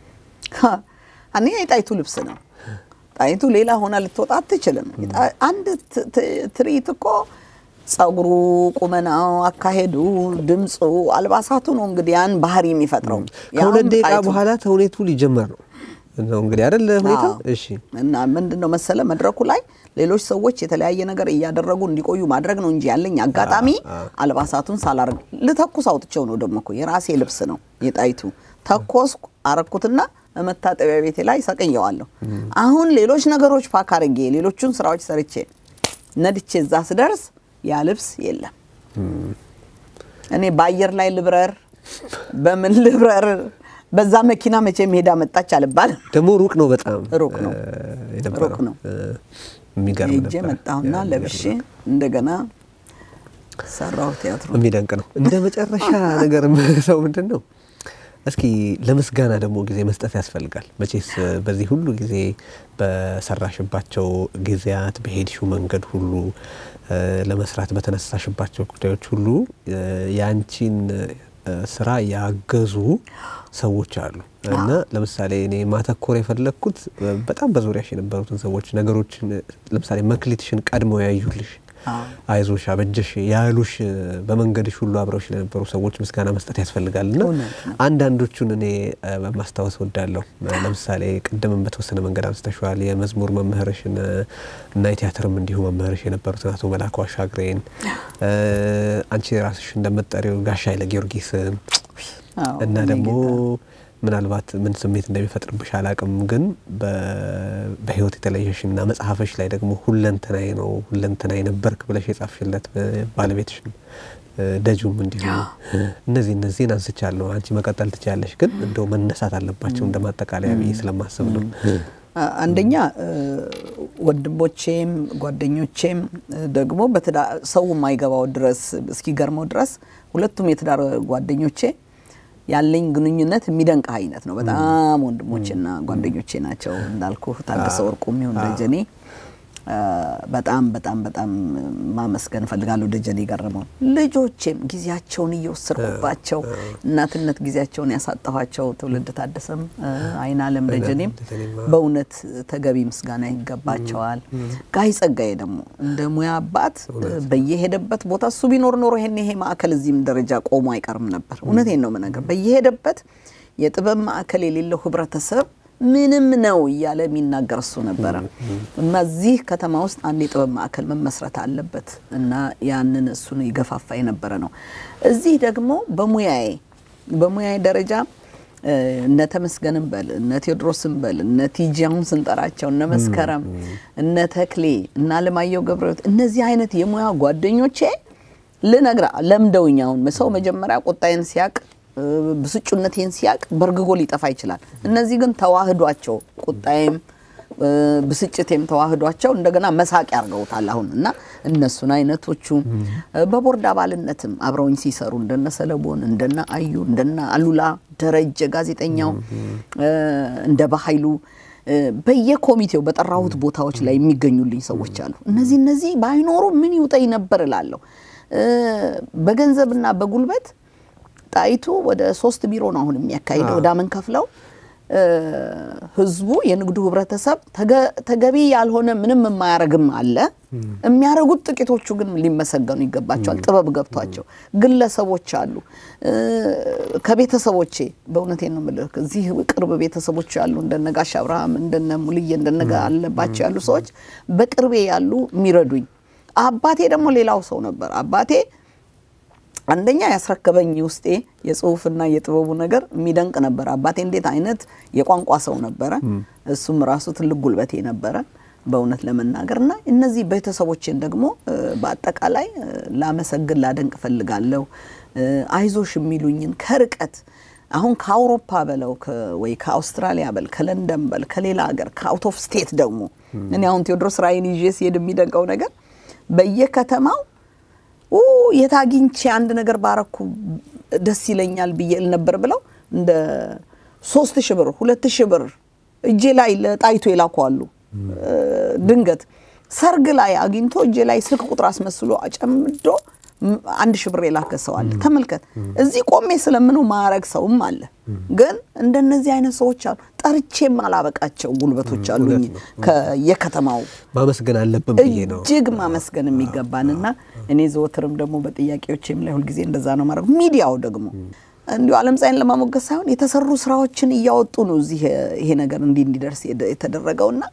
እኔ የጣይቱ ልብስ ነው። ጣይቱ ሌላ ሆና ልትወጣ አትችልም። አንድ ትርኢት እኮ ጸጉሩ፣ ቁመናው፣ አካሄዱ፣ ድምፁ፣ አልባሳቱ ነው እንግዲህ ያን ባህሪ የሚፈጥረው። ከሁለት ደቂቃ በኋላ ተውኔቱ ሊጀመር ነው ነው እንግዲህ አይደል ሁኔታው። እሺ እና ምንድን ነው መሰለ መድረኩ ላይ ሌሎች ሰዎች የተለያየ ነገር እያደረጉ እንዲቆዩ ማድረግ ነው እንጂ ያለኝ አጋጣሚ አልባሳቱን ሳላርግ ልተኩስ አውጥቼው ነው። ደግሞ እኮ የራሴ ልብስ ነው የጣይቱ ተኮስኩ፣ አረኩትና መታጠቢያ ቤቴ ላይ ሰቅየዋለሁ። አሁን ሌሎች ነገሮች ፓክ አድርጌ ሌሎቹን ስራዎች ሰርቼ ነድቼ እዛ ስደርስ ያ ልብስ የለም። እኔ በአየር ላይ ልብረር በምን ልብረር በዛ መኪና መቼ ሄዳ መጣች አልባልም። ደግሞ ሩቅ ነው፣ በጣም ሩቅ ነው፣ ሩቅ ነው። የሚገርም ሄጄ መጣሁና ለብሼ እንደገና ሰራሁ ቲያትሩ። የሚደንቅ ነው። እንደ መጨረሻ ነገር ሰው ምንድን ነው እስኪ ለምስጋና ደግሞ ጊዜ መስጠት ያስፈልጋል። መቼስ በዚህ ሁሉ ጊዜ በሰራሽባቸው ጊዜያት በሄድሽው መንገድ ሁሉ ለመስራት በተነሳሽባቸው ጉዳዮች ሁሉ የአንቺን ስራ ያገዙ ሰዎች አሉ እና ለምሳሌ እኔ ማተኮር የፈለግኩት በጣም በዙሪያሽ የነበሩትን ሰዎች ነገሮችን ለምሳሌ መክሊትሽን ቀድመው ያዩልሽ አይዞሽ አበጀሽ ያሉሽ በመንገድሽ ሁሉ አብረውሽ ለነበሩ ሰዎች ምስጋና መስጠት ያስፈልጋል እና አንዳንዶቹን እኔ ማስታወስ ወዳለሁ። ለምሳሌ ቅድምም በተወሰነ መንገድ አንስተሸዋል። የመዝሙር መምህርሽን እና የቲያትርም እንዲሁ መምህርሽ የነበሩትን አቶ መላኩ አሻግሬን አንቺ ራስሽ እንደምትጠሪው ጋሻ ኃይለ ጊዮርጊስን እና ደግሞ ምናልባት ምን ስሜት እንደሚፈጥርብሽ አላቅም፣ ግን በህይወት የተለየሽና መጽሐፍሽ ላይ ደግሞ ሁለንተናዬ ነው ሁለንተናዬ ነበርክ ብለሽ የጻፍሽለት ባለቤትሽ ደጁም እንዲሁ እነዚህ እነዚህን አንስቻለሁ። አንቺ መቀጠል ትችያለሽ፣ ግን እንደው መነሳት አለባቸው እንደ ማጠቃለያ ብዬ ስለማስብ ነው። አንደኛ ወንድሞቼም ጓደኞቼም ደግሞ ሰው የማይገባው ድረስ እስኪገርመው ድረስ ሁለቱም የትዳር ጓደኞቼ ያለኝ ግንኙነት የሚደንቅ አይነት ነው። በጣም ወንድሞቼና ጓደኞቼ ናቸው። እንዳልኩ ታደሰ ወርቁም ይሁን ደጀኔ በጣም በጣም በጣም ማመስገን እፈልጋለሁ። ደጀኔ ገረመው ልጆቼም ጊዜያቸውን እየወሰድኩባቸው እናትነት ጊዜያቸውን ያሳጠኋቸው ትውልድ ታደሰም አይናለም ደጀኔም በእውነት ተገቢ ምስጋና ይገባቸዋል። ጋይ ጸጋዬ ደግሞ እንደ ሙያ አባት በየሄደበት ቦታ እሱ ቢኖር ኖሮ ይሄን ይሄ ማዕከል እዚህም ደረጃ ቆሞ አይቀርም ነበር። እውነቴን ነው የምነግርህ። በየሄደበት የጥበብ ማዕከል የሌለው ህብረተሰብ ምንም ነው እያለ የሚናገር እሱ ነበረ እና እዚህ ከተማ ውስጥ አንድ የጥበብ ማዕከል መመስረት አለበት እና ያንን እሱን ይገፋፋ የነበረ ነው። እዚህ ደግሞ በሙያዬ በሙያዬ ደረጃ እነ ተመስገንም በል እነ ቴዎድሮስም በል እነ ቲጂ አሁን ስንጠራቸው እነ መስከረም እነ ተክሌ እነ አለማየሁ ገብረሕይወት እነዚህ አይነት የሙያ ጓደኞቼ ልነግራ ለምደውኝ አሁን ሰው መጀመሪያ ቁጣዬን ሲያቅ ብስጩነቴን ሲያቅ በርግጎ ሊጠፋ ይችላል። እነዚህ ግን ተዋህዷቸው ቁጣዬም ብስጭቴም ተዋህዷቸው እንደገና መሳቅ ያርገውታል አሁን እና እነሱን አይነቶቹ በቦርድ አባልነትም አብረውኝ ሲሰሩ እንደነ ሰለሞን እንደነ አዩ እንደነ አሉላ ደረጀ ጋዜጠኛው እንደ በኃይሉ በየኮሚቴው በጠራሁት ቦታዎች ላይ የሚገኙልኝ ሰዎች አሉ። እነዚህ እነዚህ ባይኖሩ ምን ይውጠኝ ነበር እላለሁ። በገንዘብና በጉልበት ጣይቱ ወደ ሶስት ቢሮ ነው አሁን የሚያካሂደው። ዕዳ ምን ከፍለው ህዝቡ የንግዱ ህብረተሰብ ተገቢ ያልሆነ ምንም የማያረግም አለ። የሚያደርጉት ጥቂቶቹ ግን ሊመሰገኑ ይገባቸዋል። ጥበብ ገብቷቸው ግለሰቦች አሉ። ከቤተሰቦቼ በእውነቴ ነው የምልህ እዚህ ቅርብ ቤተሰቦች ያሉ እንደነ ጋሽ አብርሃም እንደነ ሙልዬ እንደነ አለባቸው ያሉ ሰዎች በቅርቤ ያሉ የሚረዱኝ። አባቴ ደግሞ ሌላው ሰው ነበር። አባቴ አንደኛ ያስረከበኝ ውስጤ የጽሁፍና የጥበቡ ነገር የሚደንቅ ነበር። አባቴ እንዴት አይነት የቋንቋ ሰው ነበረ። እሱም ራሱ ትልቅ ጉልበቴ ነበረ በእውነት ለመናገር እና እነዚህ ቤተሰቦችን ደግሞ በአጠቃላይ ላመሰግን ላደንቅ እፈልጋለሁ። አይዞሽ የሚሉኝን ከርቀት አሁን ከአውሮፓ በለው ወይ ከአውስትራሊያ በል ከለንደን በል ከሌላ ሀገር ከአውት ኦፍ ስቴት ደግሞ እኔ አሁን ቴዎድሮስ ራእይን ይዤ ሲሄድ የሚደንቀው ነገር በየከተማው የት አግኝቼ አንድ ነገር ባረኩ ደስ ይለኛል ብዬ ል ነበር ብለው እንደ ሶስት ሺህ ብር ሁለት ሺህ ብር እጄ ላይ ለጣይቶ የላኩ ድንገት ሰርግ ላይ አግኝቶ እጄ ላይ ስልክ ቁጥር አስመስሎ አጨምዶ አንድ ሺህ ብር የላከ ሰው አለ። ተመልከት። እዚህ ቆሜ ስለምነው ማረግ ሰውም አለ። ግን እንደነዚህ አይነት ሰዎች አሉ። ጠርቼም አላበቃቸው ጉልበቶች አሉኝ። ከየከተማው ማመስገን አለብን ብዬ ነው እጅግ ማመስገን የሚገባንና እኔ ዘወትርም ደግሞ በጥያቄዎችም ላይ ሁልጊዜ እንደዛ ነው ማድረግ። ሚዲያው ደግሞ እንዲሁ ዓለም ፀሐይን ለማሞገስ ሳይሆን የተሰሩ ስራዎችን እያወጡ ነው እዚህ ይሄ ነገር እንዲህ እንዲደርስ የተደረገውና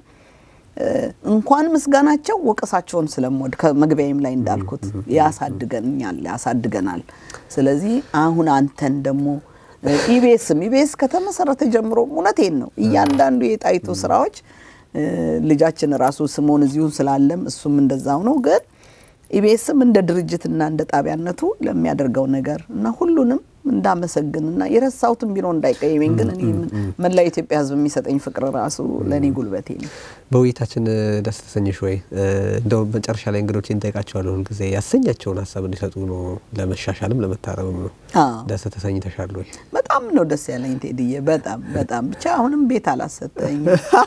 እንኳን ምስጋናቸው ወቀሳቸውን ስለምወድ ከመግቢያም ላይ እንዳልኩት ያሳድገኛል ያሳድገናል። ስለዚህ አሁን አንተን ደግሞ ኢቢኤስም ኢቢኤስ ከተመሰረተ ጀምሮ እውነቴን ነው እያንዳንዱ የጣይቱ ስራዎች ልጃችን ራሱ ስሞን እዚሁን ስላለም እሱም እንደዛው ነው። ግን ኢቢኤስም እንደ ድርጅትና እንደ ጣቢያነቱ ለሚያደርገው ነገር እና ሁሉንም እንዳመሰግንና የረሳሁትን ቢሮ እንዳይቀየመኝ ግን እኔ መላ ኢትዮጵያ ሕዝብ የሚሰጠኝ ፍቅር ራሱ ለእኔ ጉልበቴ ነው። በውይይታችን ደስ ተሰኘሽ ወይ? እንደው መጨረሻ ላይ እንግዶች እንጠይቃቸዋለሁ ሁልጊዜ ያሰኛቸውን ሀሳብ እንዲሰጡ ነው፣ ለመሻሻልም ለመታረምም ነው። ደስ ተሰኝተሻል ወይ? በጣም ነው ደስ ያለኝ ቴድዬ፣ በጣም በጣም ብቻ አሁንም ቤት አላሰጠኝ።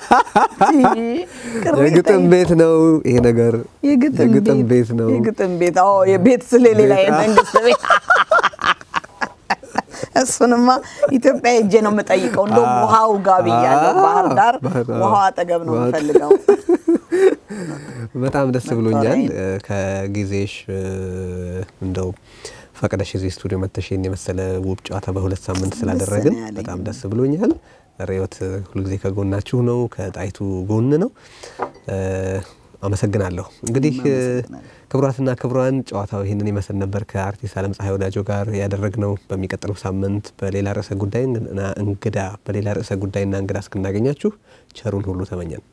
የግጥም ቤት ነው ይሄ ነገር፣ የግጥም ቤት ነው። የግጥም ቤት የቤት ስለሌላ የመንግስት ቤት እሱንማ ኢትዮጵያ ሄጄ ነው የምጠይቀው። እንደውም ውሃው ጋር ብያለሁ። ባህር ዳር ውሃው አጠገብ ነው የምፈልገው። በጣም ደስ ብሎኛል። ከጊዜሽ እንደው ፈቅደሽ እዚህ ስቱዲዮ መተሽ የመሰለ ውብ ጨዋታ በሁለት ሳምንት ስላደረግን በጣም ደስ ብሎኛል። ርዕዮት ሁልጊዜ ከጎናችሁ ነው፣ ከጣይቱ ጎን ነው። አመሰግናለሁ። እንግዲህ ክቡራትና ክቡራን ጨዋታው ይህንን ይመስል ነበር። ከአርቲስት አለም ፀሐይ ወዳጆ ጋር ያደረግነው። በሚቀጥለው ሳምንት በሌላ ርዕሰ ጉዳይ እንግዳ በሌላ ርዕሰ ጉዳይና እንግዳ እስክናገኛችሁ ቸሩን ሁሉ ተመኘን።